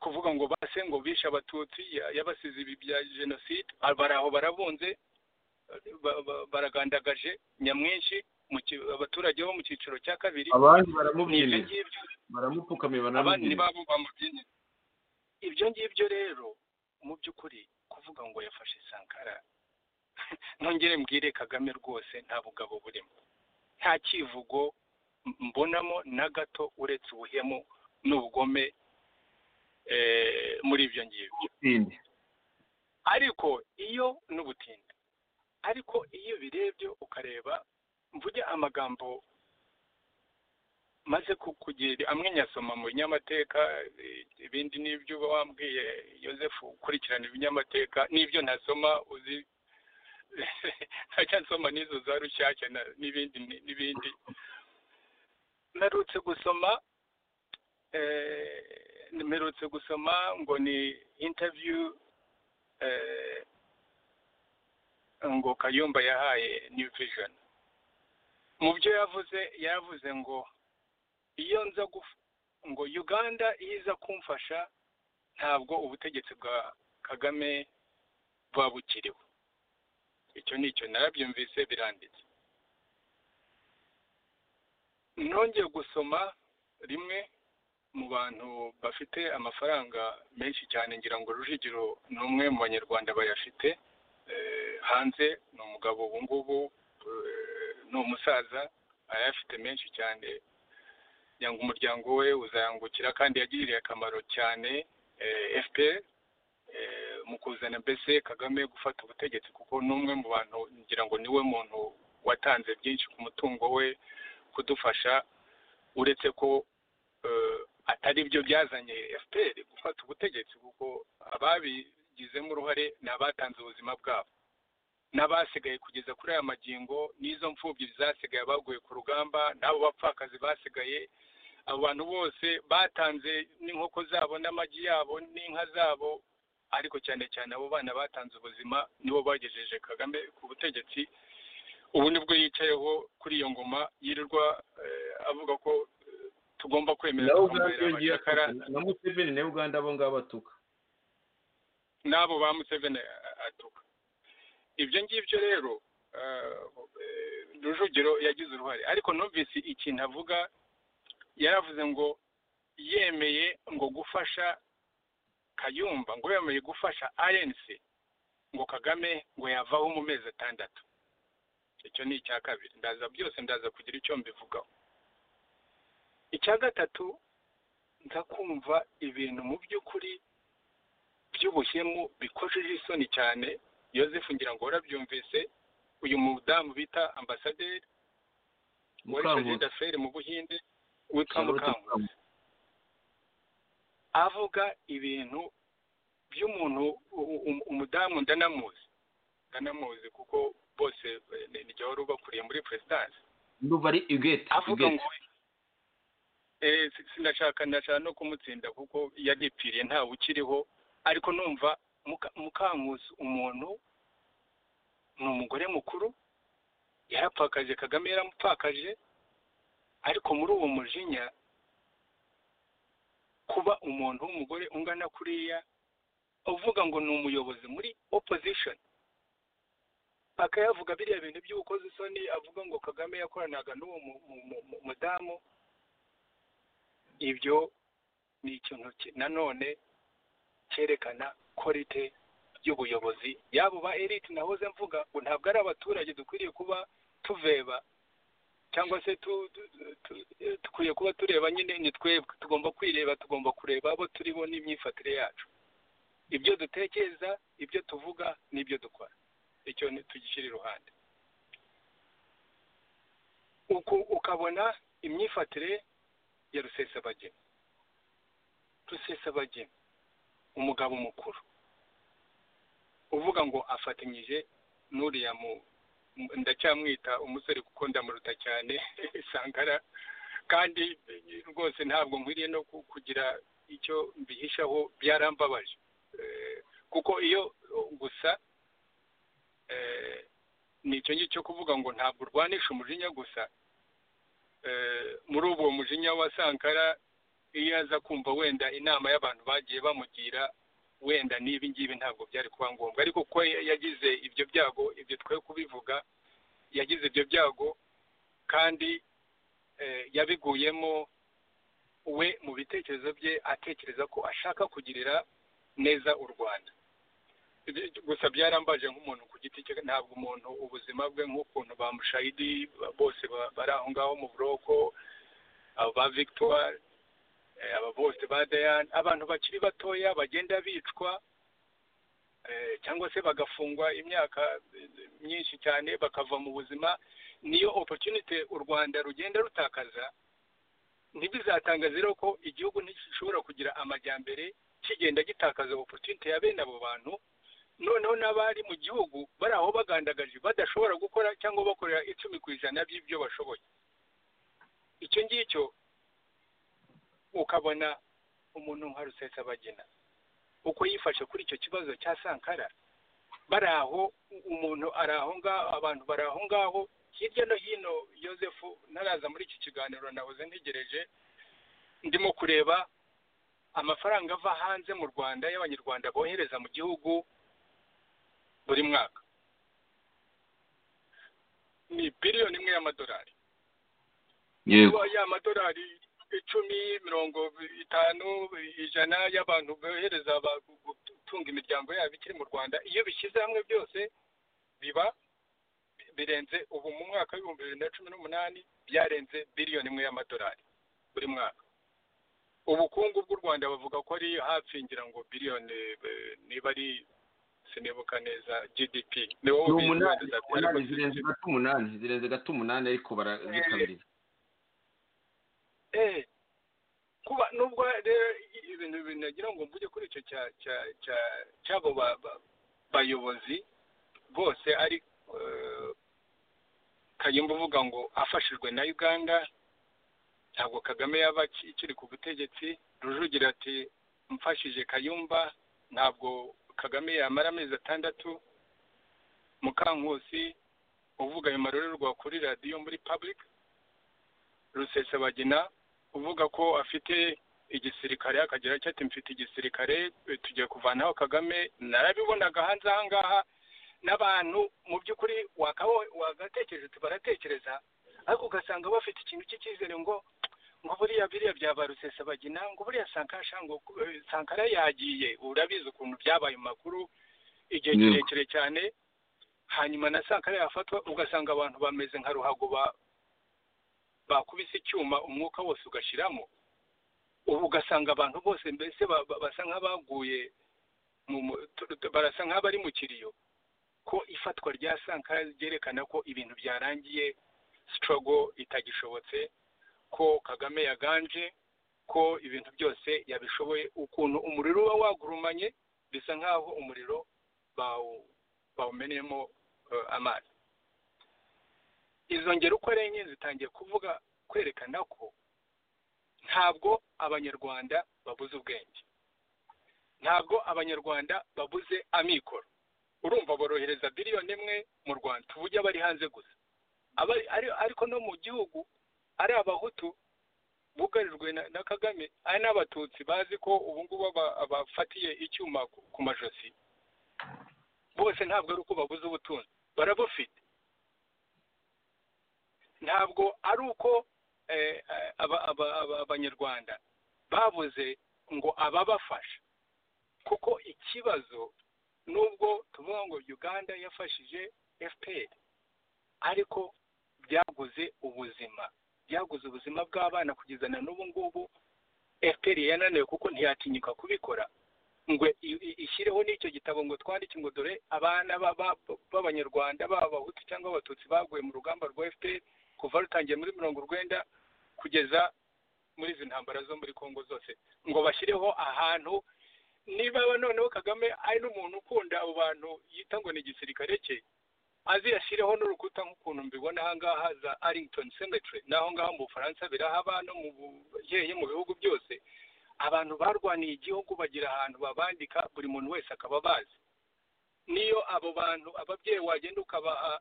kuvuga ngo base ngo bishe abatutsi ya- yabasize ibi bya jenoside Ah, bari aho barabunze ba- ba- baragandagaje nyamwinshi mu ki- abaturage bo mu cyiciro cya kabiri abandi ni ibyo baramubyinira ngibyo baramupfukamira abandi banamubyinira ntibabo bamubyinira ibyo ngibyo rero mu by'ukuri kuvuga ngo yafashe sankara nongere mbwire kagame rwose nta bugabo burimo nta kivugo mbonamo na gato uretse ubuhemu n'ubugome eh, muri ibyo ngibyo Sindi. ariko iyo n'ubutindi ariko iyo birebye ukareba mvuge amagambo maze ku- kugira amwe nyasoma mu binyamateka eh, ibindi n'ibyo uba wambwiye Joseph ukurikirana ibinyamateka n'ibyo ntasoma uzi ntacyo nsoma n'izo za rushyashya na- n'ibindi ni- n'ibindi narutse gusoma eh, mperutse gusoma ngo ni interview eh, ngo kayumba yahaye new vision mu byo yavuze yavuze ngo iyo nza guf- ngo uganda iyo iza kumfasha ntabwo ubutegetsi bwa kagame buba bukiriho icyo ni icyo narabyumvise biranditse nongeye gusoma rimwe mu bantu bafite amafaranga menshi cyane ngira ngo rujigiro ni umwe mu banyarwanda bayafite eh, hanze ni umugabo ubu ngubu eh, ni umusaza ayafite menshi cyane kugira ngo umuryango we uzayangukira kandi yagiriye akamaro cyane eh, fpr eh, mu kuzana mbese kagame gufata ubutegetsi kuko ni umwe mu bantu ngira ngo niwe muntu watanze byinshi ku mutungo we kudufasha uretse ko eh, atari byo byazanye fpr gufata ubutegetsi kuko ababigizemo uruhare ni abatanze ubuzima bwabo n'abasigaye kugeza kuri aya magingo n'izo mfubyi zasigaye baguye ku rugamba n'abo bapfakazi basigaye abo bantu bose batanze n'inkoko zabo n'amagi yabo n'inka zabo ariko cyane cyane abo bana batanze ubuzima nibo bagejeje kagame ku butegetsi ubu nibwo yicayeho kuri iyo ngoma yirirwa eh, avuga ko eh, tugomba kwemera na uganda twamubera yongeye abacakara atuka na museveni na uganda abo ngabo atuka n'abo ba museveni atuka ibyo ngibyo rero eh, eh, rujugiro yagize uruhare ariko numvise ikintu avuga yaravuze ngo yemeye ngo gufasha kayumba ngo yemeye gufasha rnc ngo kagame ngo yavaho mu mezi atandatu icyo ni icya kabiri ndaza byose ndaza kugira icyo mbivugaho icya gatatu nza kumva ibintu mu by'ukuri by'ubuhemu bikojeje isoni cyane yosefu ngira ngo warabyumvise uyu mudamu bita ambasaderi wari perezida feri mu buhinde witwa mukangu mukangurambaga avuga ibintu by'umuntu u- u- umudamu ndanamuzi ndanamuzi kuko bose eh, ni- ni jya wari ubakuriye muri perezidansi ndumva ari igeti avuga igeti ngo eh, si- sinashaka ndashaka no kumutsinda kuko yaripfiriye ntawe ukiriho ariko numva Muka- mukankuzi umuntu ni umugore mukuru yarapfakaje kagame yaramupfakaje ariko muri uwo mujinya kuba umuntu w'umugore ungana kuriya uvuga ngo ni umuyobozi muri opposition akayavuga biriya bintu by'ubukozi isoni avuga ngo kagame yakoranaga n'uwo mu- mu- mu- mu- mudamu ibyo ni ikintu ki- nanone cyerekana korite y'ubuyobozi yabo ba elite nahoze mvuga ngo ntabwo ari abaturage dukwiriye kuba tuveba cyangwa se tu, tu, tu, dukwiye kuba tureba nyine ni twebwe tugomba kwireba tugomba kureba abo turibo n'imyifatire yacu ibyo dutekereza ibyo tuvuga n'ibyo dukora icyo ni- tugishyira iruhande uku ukabona imyifatire ya rusesabagina rusesabagina umugabo mukuru uvuga ngo afatanyije n'uriya mu mu- ndacyamwita umusore kuko ndamuruta cyane sangara kandi eh, rwose ntabwo nkwiriye no ku- kugira icyo mbihishaho byarambabaje Eh, kuko iyo oh, gusa eh, ni icyo ngicyo cyo kuvuga ngo ntabwo urwanisha umujinya gusa eh, muri ubwo mujinya wa sankara iyo aza kumva wenda inama y'abantu bagiye bamugira wenda n'ibi ngibi ntabwo byari kuba ngombwa ariko kuko ya- yagize ibyo byago ibyo twe kubivuga yagize ibyo byago kandi eh, yabiguyemo we mu bitekerezo bye atekereza ko ashaka kugirira neza u rwanda Ibi- gusa byarambaje nk'umuntu ku giti cye ntabwo umuntu ubuzima bwe nk'ukuntu ba mushayidi ba- bose ba- bari aho ngaho mu buroko abo ba victoire eh, aba bose ba Diane abantu bakiri batoya bagenda bicwa eh, cyangwa se bagafungwa imyaka eh, myinshi cyane bakava mu buzima niyo opportunity u Rwanda rugenda rutakaza ntibizatangaze rero ko igihugu ntigishobora kugira amajyambere kigenda gitakaza opportunity ya bene abo bantu noneho n'abari mu gihugu bari aho bagandagaje badashobora gukora cyangwa bakorera icumi ku ijana by'ibyo bashoboye icyo ngicyo ukabona umuntu nka rusesabagina uko yifashe kuri icyo kibazo cya sankara bari aho u- umuntu ari aho ngaho abantu bari aho ngaho hirya no hino yosefu ntaraza muri iki kiganiro nahoze ntegereje ndimo kureba amafaranga ava hanze mu rwanda y'abanyarwanda bohereza mu gihugu buri mwaka ni biliyoni imwe y'amadolari yego kuba ya madolari icumi mirongo itanu ijana y'abantu bohereza ba- gu- gutunga imiryango yabo ikiri mu rwanda iyo bishyize hamwe byose biba birenze ubu mu mwaka w'ibihumbi bibiri na cumi n'umunani byarenze biliyoni imwe y'amadolari buri mwaka ubukungu bw'u rwanda bavuga ko ari hafi ngira ngo biliyoni eh, niba ari sinibuka neza gdp ni wowe ni ubizi wenda umunani uzabyara umunani ko- zirenze gato umunani zirenze gato umunani ariko barazikabiriza eh kuba nubwo rero ibintu binagira ngo mvuge kuri icyo cya cya cya cy'abo ba- ba- bayobozi bose ari eh, kayumba uvuga ngo afashijwe na uganda ntabwo kagame yaba aki- akiri ku butegetsi rujugira ati mfashije kayumba ntabwo kagame yamara amezi atandatu mukankusi uvuga ayo marorerwa kuri radiyo muri public rusesabagina uvuga ko afite igisirikare akagira icyo ati mfite igisirikare e, tugiye kuvanaho kagame narabibonaga hanze aha ngaha n'abantu mu by'ukuri wakaba wagatekereje uti baratekereza ariko ugasanga bafite ikintu cy'icyizere ngo ngo buriya biriya bya ba rusesabagina ngo buriya sankasha ngo eh, sankara yagiye urabizi ukuntu byabaye mu makuru igihe Yego. kirekire cyane hanyuma na sankara yafatwa ugasanga abantu bameze nka ruhago ba- bakubise icyuma umwuka wose ugashyiramo ubu ugasanga abantu bose mbese ba- ba- basa nk'abaguye mu mu- tu- tu- barasa nk'abari mu kiriyo ko ifatwa rya sankara ryerekana ko ibintu byarangiye sitorogo itagishobotse ko kagame yaganje ko ibintu byose yabishoboye ukuntu umuriro uba wagurumanye bisa nk'aho umuriro bawu- bawumenemo eh, amazi izo ngero uko ari enye zitangiye kuvuga kwerekana ko ntabwo abanyarwanda babuze ubwenge ntabwo abanyarwanda babuze amikoro urumva borohereza biliyoni imwe mu rwanda uburyo abari hanze gusa abari ari- ariko no mu gihugu ari abahutu bugarijwe na, na kagame ari n'abatutsi bazi ko ubu ngubu aba- abafatiye icyuma ku, ku majosi bose ntabwo ari uko babuze ubutunzi barabufite ntabwo ari uko eh, eh, aba- aba- aba- abanyarwanda babuze ngo ababafasha kuko ikibazo nubwo tuvuga ngo uganda yafashije fpr ariko byaguze ubuzima byaguze ubuzima bw'abana kugeza na n'ubu ngubu fpr yananiwe kuko ntiyatinyuka kubikora ngo i- i- ishyireho n'icyo gitabo ngo twandike ngo dore abana ba- ba- b'abanyarwanda baba abahutu cyangwa abatutsi baguye mu rugamba rwa fpr kuva rutangiye muri mirongo urwenda kugeza muri izi ntambara zo muri congo zose ngo bashyireho ahantu niba noneho kagame ari n'umuntu ukunda abo bantu yita ngo ni igisirikare cye aziyashyireho n'urukuta nk'ukuntu mbibona aha ngaha za arrington cemetery naho ngaho mu bufaransa birahaba no mu buheye mu bihugu byose abantu barwaniye igihugu bagira ahantu babandika buri muntu wese akaba bazi niyo abo bantu ababyeyi wagenda ukabaha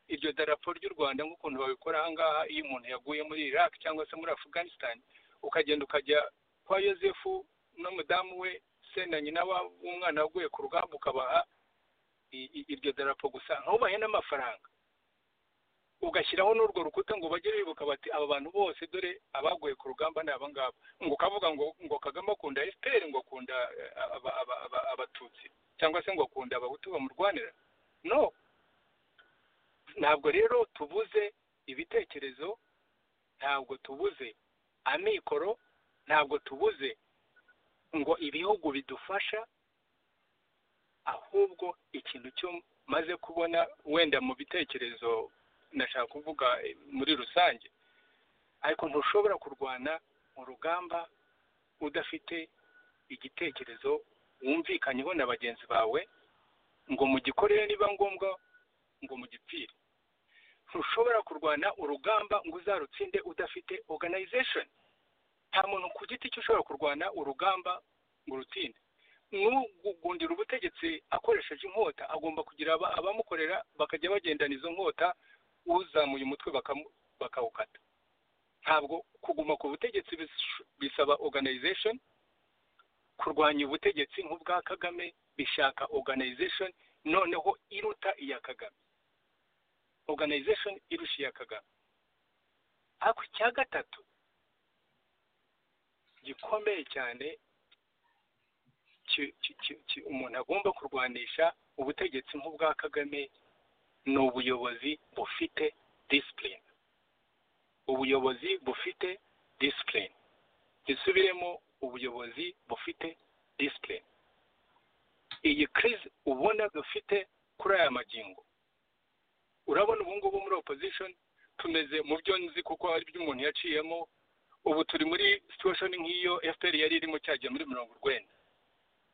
iryo darapo ry'u rwanda nk'ukuntu babikora aha ngaha iyo umuntu yaguye muri iraq cyangwa se muri afghanistan ukagenda ukajya kwa yosefu n'umudamu we se na nyina wa- w'umwana waguye ku rugamba ukabaha i- i- iryo darapo gusa ntubahe n'amafaranga ugashyiraho n'urwo rukuta ngo bajye bibuka bati aba bantu bose dore abaguye ku rugamba ni aba ngaba ngo ukavuga ngo ngo kagame akunda fpr ngo akunda eh, aba- aba- aba- abatutsi cyangwa se ngo akunda abahutu bamurwanira no ntabwo rero tubuze ibitekerezo ntabwo tubuze amikoro ntabwo tubuze ngo ibihugu bidufasha ahubwo ikintu cyo maze kubona wenda mu bitekerezo nashaka kuvuga eh, muri rusange ariko ntushobora kurwana mu rugamba udafite igitekerezo wumvikanyeho na bagenzi bawe ngo mugikorere niba ngombwa ngo mugipfire ntushobora kurwana urugamba ngo uzarutsinde udafite organization nta muntu ku giti cye ushobora kurwana urugamba ngo urutsinde n'ugundira ubutegetsi akoresheje inkota agomba kugira aba- abamukorera bakajya bagendana izo nkota uzamuye umutwe bakamu- bakawukata ntabwo kuguma ku butegetsi bis- bisaba organization kurwanya ubutegetsi nk'ubwa kagame bishaka organization noneho iruta iya kagame organization irusha iya kagame ariko icya gatatu gikomeye cyane ki- ki- ki- ki- umuntu agomba kurwanisha ubutegetsi nk'ubwa kagame ni ubuyobozi bufite disipurine ubuyobozi bufite disipurine gisubiremo ubuyobozi bufite disipurine iyi kirizi ubona dufite kuri aya magingo urabona ubu ngubu muri opposition tumeze mu byo nzi kuko hari ibyo umuntu yaciyemo ubu turi muri situation nk'iyo fpr yari irimo cyagiye muri mirongo urwenda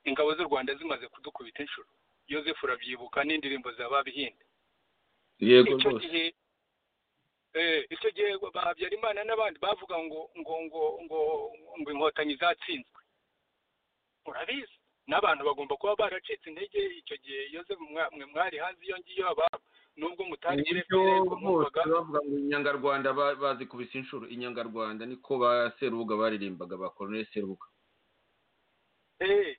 ingabo z'u rwanda zimaze kudukubita inshuro yoseph urabyibuka n'indirimbo za babihinde yego icyo rwose gihe eh, icyo gihe ba habyarimana n'abandi bavuga ngo ngo ngo ngo ngo inkotanyi zatsinzwe urabizi n'abantu bagomba kuba baracitse intege icyo gihe yosefu mwe mwari hazi iyo ngiyo aba nubwo mutangire uburyo mwebwe bose mwumvaga bavuga ngo inyangarwanda ba- bazikubise inshuro inyangarwanda niko ba serubuga baririmbaga ba koroneli serubuga Eh,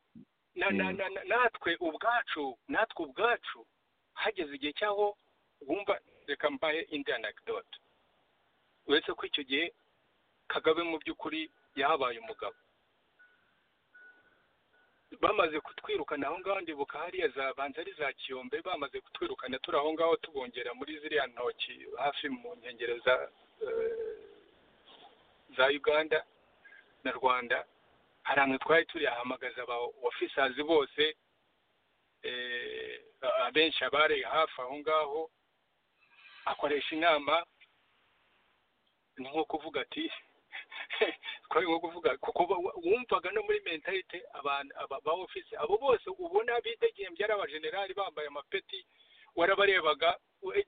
na- na- Mm. na- na- natwe ubwacu natwe ubwacu hageze igihe cyaho wumva reka mbaye indi anecdote uretse ko icyo gihe kagabe mu by'ukuri yahabaye umugabo bamaze kutwirukana aho ngaho ndibuka hariya zabanza ari za kiyombe bamaze kutwirukana turi aho ngaho tubongera muri ziriya ntoki hafi mu nkengero za eh, za uganda na rwanda hari ahantu twari turiyahamagaza aba ofisazi bose eh, abenshi abari hafi aho ngaho akoresha inama ni nko kuvuga ati twari nko kuvuga kuko ba- wa- wumvaga no muri mentalite abantu aba- ba ofisi abo bose ubona bidegembye ari abajenerali bambaye amapeti warabarebaga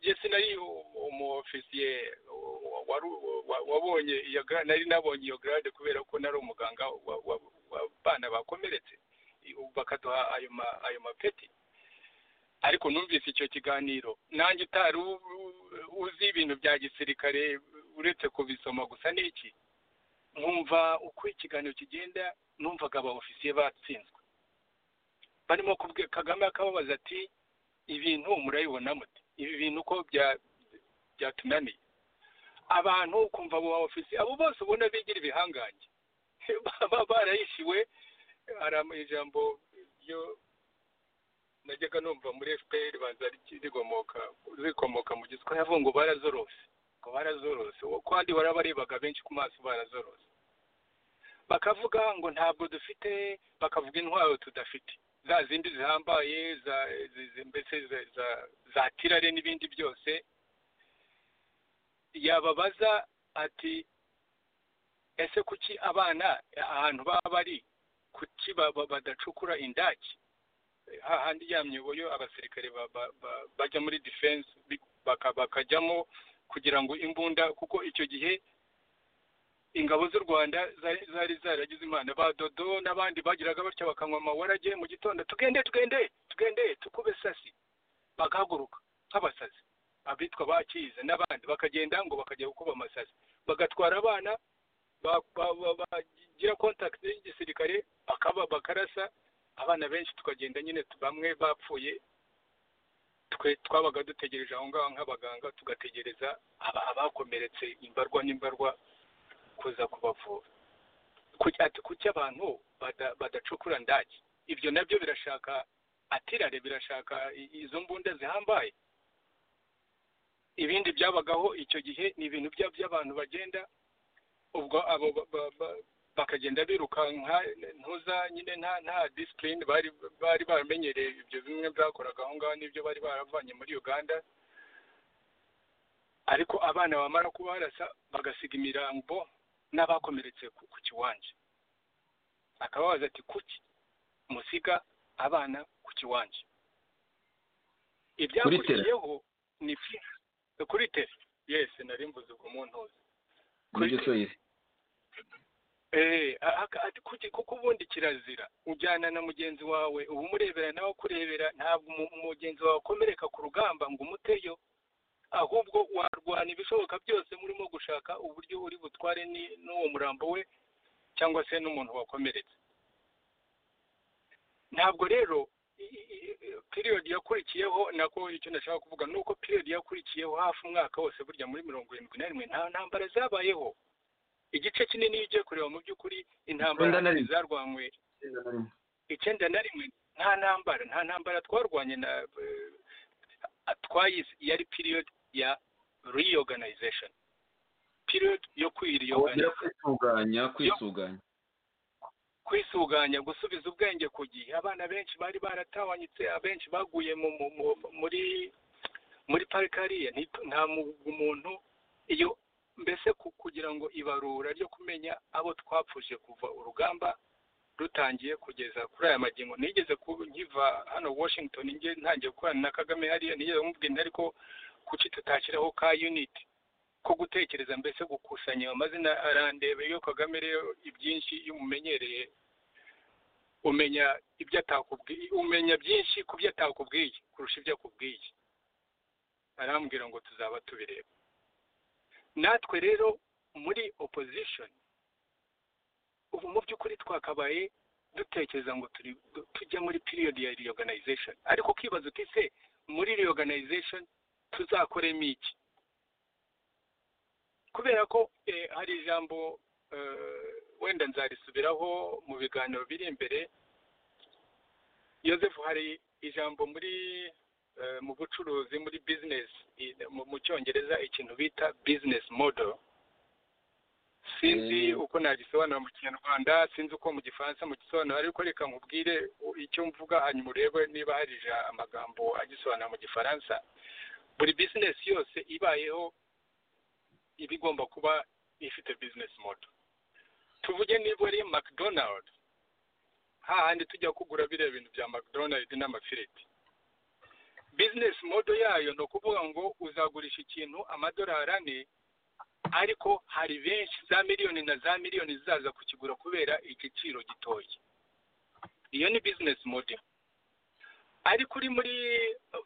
jesi nari umuofisiye wabonye iyo gra- nari nabonye iyo garade kubera ko nari umuganga wa- wa- w'abana bakomeretse i- bakaduha ayo ma- ayo mapeti ariko numvise icyo kiganiro nanjye utari u- u- uzi ibintu bya gisirikare uretse kubisoma gusa n'iki nkumva uko ikiganiro kigenda numvaga aba ofisiye batsinzwe barimo kubwira kagame akababaza ati ibintu murabibona mute ibi bintu uko bya- byatunaniye abantu ukumva abo ba ofisi abo bose ubona bigira ibihangange baba barayishiwe hari ama- ijambo ryo najyaga numva muri fpr ribanza riki- rikomoka rikomoka mu giswa yavuga ngo barazorose ngo barazorose Uwo kandi warabarebaga benshi ku maso barazorose bakavuga ngo ntabwo dufite bakavuga intwaro tudafite za zindi zihambaye za zi- zi- mbese za- za- za tirare n'ibindi byose yababaza ati ese kuki abana ahantu baba bari kuki ba- ba- badacukura indaki hahandi ya myoboyo abasirikare ba- ba- ba- bajya muri defense bi- baka- bakajyamo kugira ngo imbunda kuko icyo gihe ingabo z'u rwanda zari zari zaragize imana ba dodo n'abandi bagiraga batyo bakanywa amawarage mu gitondo tugende tugende tugende tukube sasi bagahaguruka nk'abasazi abitwa bakize n'abandi bakagenda ngo bakajya gukuba amasazi bagatwara abana ba- ba- ba- bagira contact y'igisirikare bakaba bakarasa abana benshi tukagenda nyine tu- bamwe bapfuye twe twabaga dutegereje aho ngaho nk'abaganga tugategereza aba- abakomeretse imbarwa n'imbarwa kuza kubavura Kuki- ati kuki abantu bada- badacukura ndaki ibyo nabyo birashaka atirare birashaka i- izo mbunda zihambaye ibindi byabagaho icyo gihe ni ibintu bya- by'abantu bagenda ubwo abo ba- ba- ba- bakagenda birukanka ntuza nyine nta nta disipurine bari bari baramenyereye ibyo bimwe byakoraga aho ngaho n'ibyo bari baravanye muri uganda ariko abana bamara kubarasa bagasiga imirambo n'abakomeretse ku ku kiwanja akababaza ati kuki musiga abana ku kiwanja ibyakurikiyeho ni byi- kuri tere yesi nari mvuze ubwo muntuzi nibyo Kuri- soyizi Eh, aka- ati kuki- kuko ubundi kirazira ujyana na mugenzi wawe uba umurebera nawe akurebera ntabwo umu- mugenzi wawe akomereka ku rugamba ngo umuteyo ahubwo warwana ibishoboka byose murimo gushaka uburyo uri butware ni- n'uwo murambo we cyangwa se n'umuntu wakomeretse ntabwo rero piriyodi yakurikiyeho nako icyo ndashaka kuvuga ni uko piriyodi yakurikiyeho hafi umwaka wose burya muri mirongo irindwi na rimwe nta ntambara zabayeho igice kinini iyo ugiye kureba mu by'ukuri intambara Icyenda na rimwe. zarwanywe icyenda na rimwe nta ntambara nta ntambara twarwanye na eh, twayize yari period ya reorganization period kongera yo kwiriyoganiza kwisuganya kwisuganya kwisuganya gusubiza ubwenge ku gihe abana benshi bari baratawanyitse abenshi baguye mu, mu, mu, muri muri parike hariya nti- nta mu- umuntu iyo mbese ku- kugira ngo ibarura ryo kumenya abo twapfuje kuva urugamba rutangiye kugeza kuri aya magingo nigeze ku- nkiva hano washington nge ntangiye gukorana na kagame hariya nigeze kumubwira ariko kuki tutashyiraho ka unit ko gutekereza mbese gukusanya amazina arandeba iyo kagame rero ibyinshi iyo umumenyereye umenya ibyo atakubwiye umenya byinshi ku byo atakubwiye kurusha ibyo akubwiye arambwira ngo tuzaba tubireba natwe rero muri opposition ubu mu by'ukuri twakabaye dutekereza ngo turi tujya muri period ya reorganization ariko ukibaza uti se muri reorganization tuzakoremo iki kubera ko eh, hari ijambo eh, wenda nzarisubiraho mu biganiro biri imbere yosefu hari ijambo muri eh, mu bucuruzi muri business i- mu- mu cyongereza ikintu bita business model sinzi uko nagisobanura mu kinyarwanda sinzi uko mu gifaransa mugisobanura ariko reka nkubwire u- icyo mvuga hanyuma urebe niba hari ija- amagambo agisobanura mu gifaransa buri business yose ibayeho iba igomba kuba ifite business model tuvuge niba ari mcdonald hahandi tujya kugura biriya bintu bya mcdonald n'amafiriti business model yayo ni ukuvuga ngo uzagurisha ikintu amadolari ane ariko hari benshi za miliyoni na za miliyoni zizaza kukigura kubera igiciro gitoya iyo ni business model ariko uri muri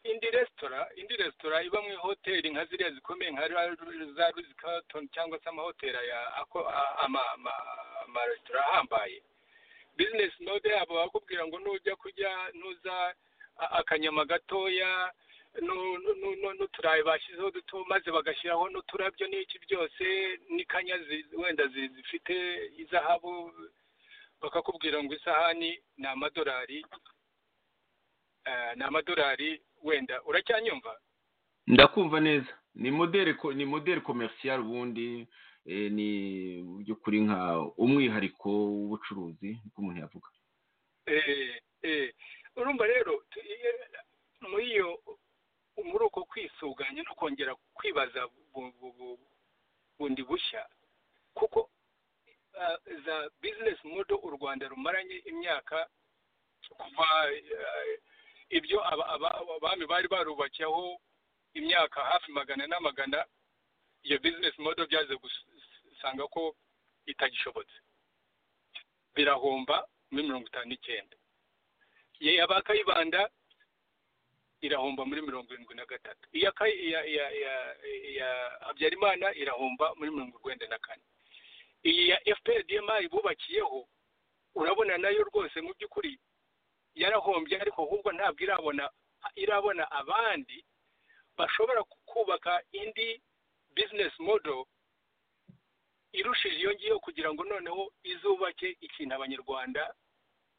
indi resitora indi resitora iba mu ihoteli nka ziriya zikomeye nka Ra- za ruzi karatoni cyangwa se amahoteli ya ako- a- ama- ama- amaresitora ahambaye bizinesi node yabo bakubwira ngo nujya kurya nuza a- akanyama gatoya nu- nu- nu- nu- n'uturayi bashyizeho duto maze bagashyiraho n'uturabyo n'iki byose n'ikanya zi- wenda zi- zifite izahabu bakakubwira ngo isahani ni amadolari eh, ni amadolari wenda uracyanyumva ndakumva neza ni modere ko- ni modere komerciyari ubundi eh, ni mu by'ukuri nka umwihariko w'ubucuruzi uko umuntu yavuga Eh, eh. urumva rero tu- eh, muri iyo muri uko kwisuganya no kongera kwibaza bu- bu- bu- bundi bushya kuko ah, za bizinesi modo u rwanda rumaranye imyaka kuva eh, ibyo aba- aba- abami bari barubakiyeho imyaka hafi magana n'amagana iyo bizinesi modo byaze gusanga ko itagishobotse birahomba muri mirongo itanu n'icyenda iya ba kayibanda irahomba muri mirongo irindwi na gatatu iya Kay- iya iya iya iya habyarimana irahomba muri mirongo urwenda na kane iyi ya fprdma bubakiyeho urabona nayo rwose mu by'ukuri yarahombye ariko ahubwo ntabwo irabona irabona abandi bashobora ku- kubaka indi business model irushije iyo ngiyo kugira ngo noneho izubake ikintu abanyarwanda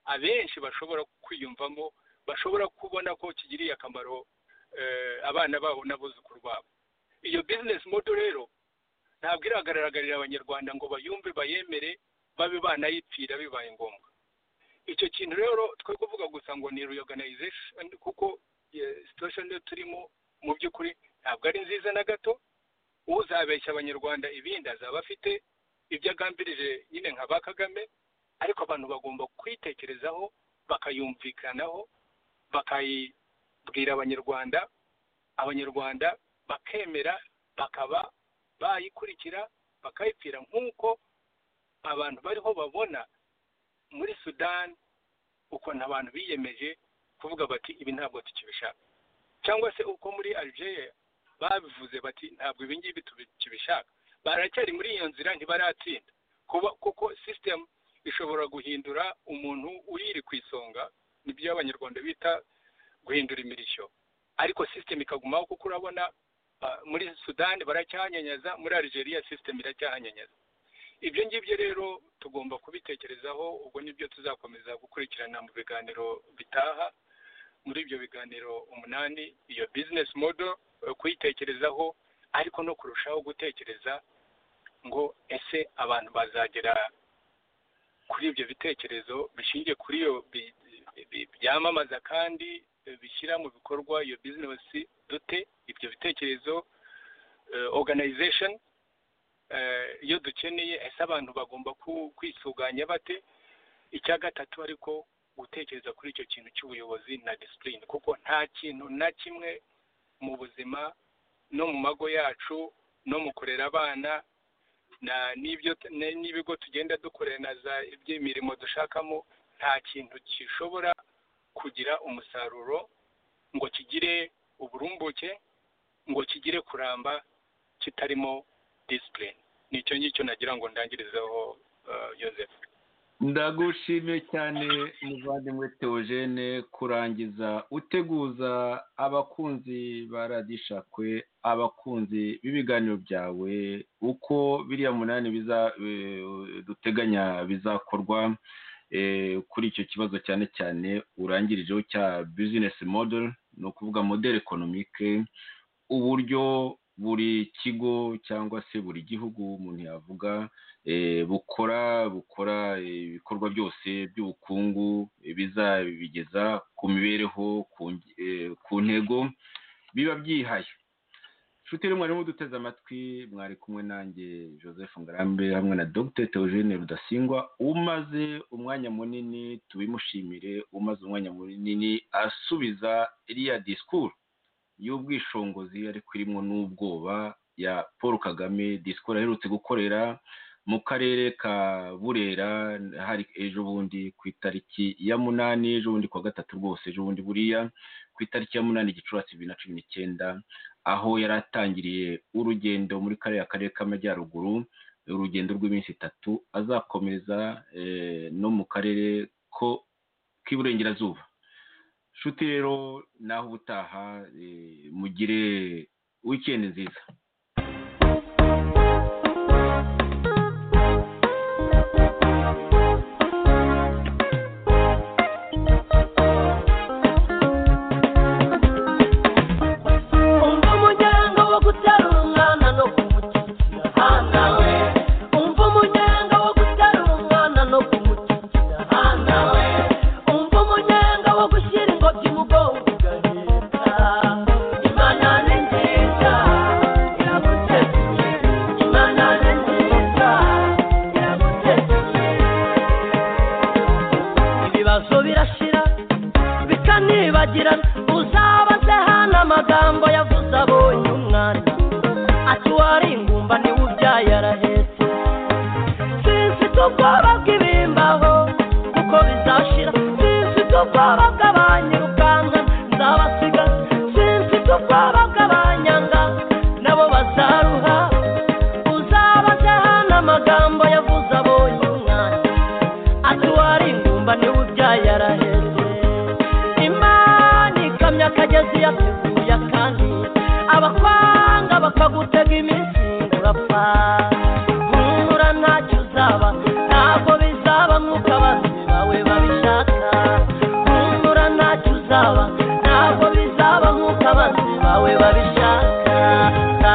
abenshi bashobora kwiyumvamo bashobora kubona ko kigiriye akamaro eh, abana babo n'abuzukuru babo iyo business model rero ntabwo iragaragarira abanyarwanda ngo bayumve bayemere babe banayipfira bibaye ngombwa icyo kintu rero twe kuvuga gusa ngo ni reorganization kuko eh, situation yo turimo mu by'ukuri ntabwo ari nziza na gato uzabeshya abanyarwanda ibindi azaba afite ibyo agambirije nyine nka ba kagame ariko abantu bagomba kwitekerezaho bakayumvikanaho bakayibwira abanyarwanda abanyarwanda bakemera bakaba bayikurikira bakayipfira nk'uko abantu bariho babona muri sudani ukuntu abantu biyemeje kuvuga bati ibi ntabwo tukibishaka cyangwa se uko muri algeria babivuze bati ntabwo ibi ngibi tubishaka baracyari muri iyo nzira ntibaratsinda kuba kuko sisitemu ishobora guhindura umuntu uyiri ku isonga nibyo abanyarwanda bita guhindura imirishyo ariko sisitemu ikagumaho kuko urabona ah, muri sudani baracyahanyanyaza muri algeria sisitemu iracyahanyanyaza ibyo ngibyo rero tugomba kubitekerezaho ubwo nibyo tuzakomeza gukurikirana mu biganiro bitaha muri ibyo biganiro umunani iyo bizinesi modo kuyitekerezaho ariko no kurushaho gutekereza ngo ese abantu bazagera kuri ibyo bitekerezo bishingiye kuri iyo bi- bi- byamamaza kandi eh, bishyira mu bikorwa iyo bizinesi dute ibyo bitekerezo oganayizesheni iyo dukeneye ese abantu bagomba ku- kwisuganya bate icya gatatu ariko gutekereza kuri icyo kintu cy'ubuyobozi na disipurine kuko nta kintu na kimwe mu buzima no mu mago yacu no mu kurera abana na n'ibyo t- ne- n'ibigo tugenda dukorera na za iby'imirimo dushakamo nta kintu gishobora kugira umusaruro ngo kigire uburumbuke ngo kigire kuramba kitarimo disipurine ni icyo ngicyo nagira ngo ndangirizeho eh, Yozefu ndagushimiye cyane muvandimwe teogene kurangiza uteguza abakunzi ba radishakwe abakunzi b'ibiganiro byawe uko biriya munani biza eh, duteganya bizakorwa eh, kuri icyo kibazo cyane cyane urangirijeho cya bizinesi model ni ukuvuga model ekonomike uburyo buri kigo cyangwa se buri gihugu umuntu yavuga eh, bukora bukora eh, ibikorwa byose by'ubukungu eh, bizabigeza ku mibereho ku nge- eh, ku ntego biba byihaye inshuti rero mwarimu duteze amatwi mwari kumwe nanjye joseph ngarambe hamwe na dr theogene rudasingwa umaze umwanya munini tubimushimire umaze umwanya munini asubiza iriya disikuru y'ubwishongozi ariko irimo n'ubwoba ya paul kagame disikuru aherutse gukorera mu karere ka burera hari ejo bundi ku itariki ya munani ejo bundi ku wa gatatu rwose ejo bundi buriya ku itariki ya munani gicurasi bibiri na cumi n'icyenda aho yari atangiriye urugendo muri kariya karere k'amajyaruguru urugendo rw'iminsi itatu azakomeza eh, no mu karere ko k'iburengerazuba nshuti rero naho ubutaha eh, mugire wikendi nziza umva umuryango wo kutarungana no kumushyigikira hana we umva umuryango wo kutarungana no kumushyigikira hana we umva umuryango wo gushyira ingobyi mu bwonko ugahita imana ni nziza iraguteguye imana ni nziza iraguteguye ibibazo birashira bikanibagirana uzabaze hano amagambo yavuze abonye umwana ati wari ingumba niwe ubyaye arahetse simfite ubwoba bw'ibimbaho kuko bizashira simfite ubwoba bw'abanyirukanka nzabasiga simfite ubwoba bw'abanyanga nabo bazaruha uzabaze hano amagambo yavuze abonye umwana ati wari ingumba niwe ubyaye arahetse imana ikamya akagezi yateguye akandi abakwanga bakagutega iminsi urapfa humura ntacyo uzaba ntabwo bizaba nk'uko abanzi bawe babishaka humura ntacyo uzaba ntabwo bizaba nk'uko abanzi bawe babishaka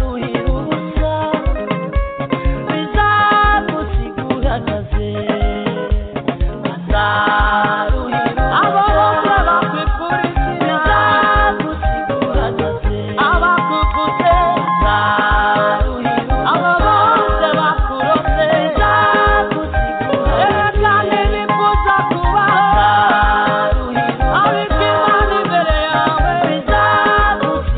Naruhira ubusa bizagusiga uhagaze Thank you.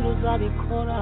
n'uzabikora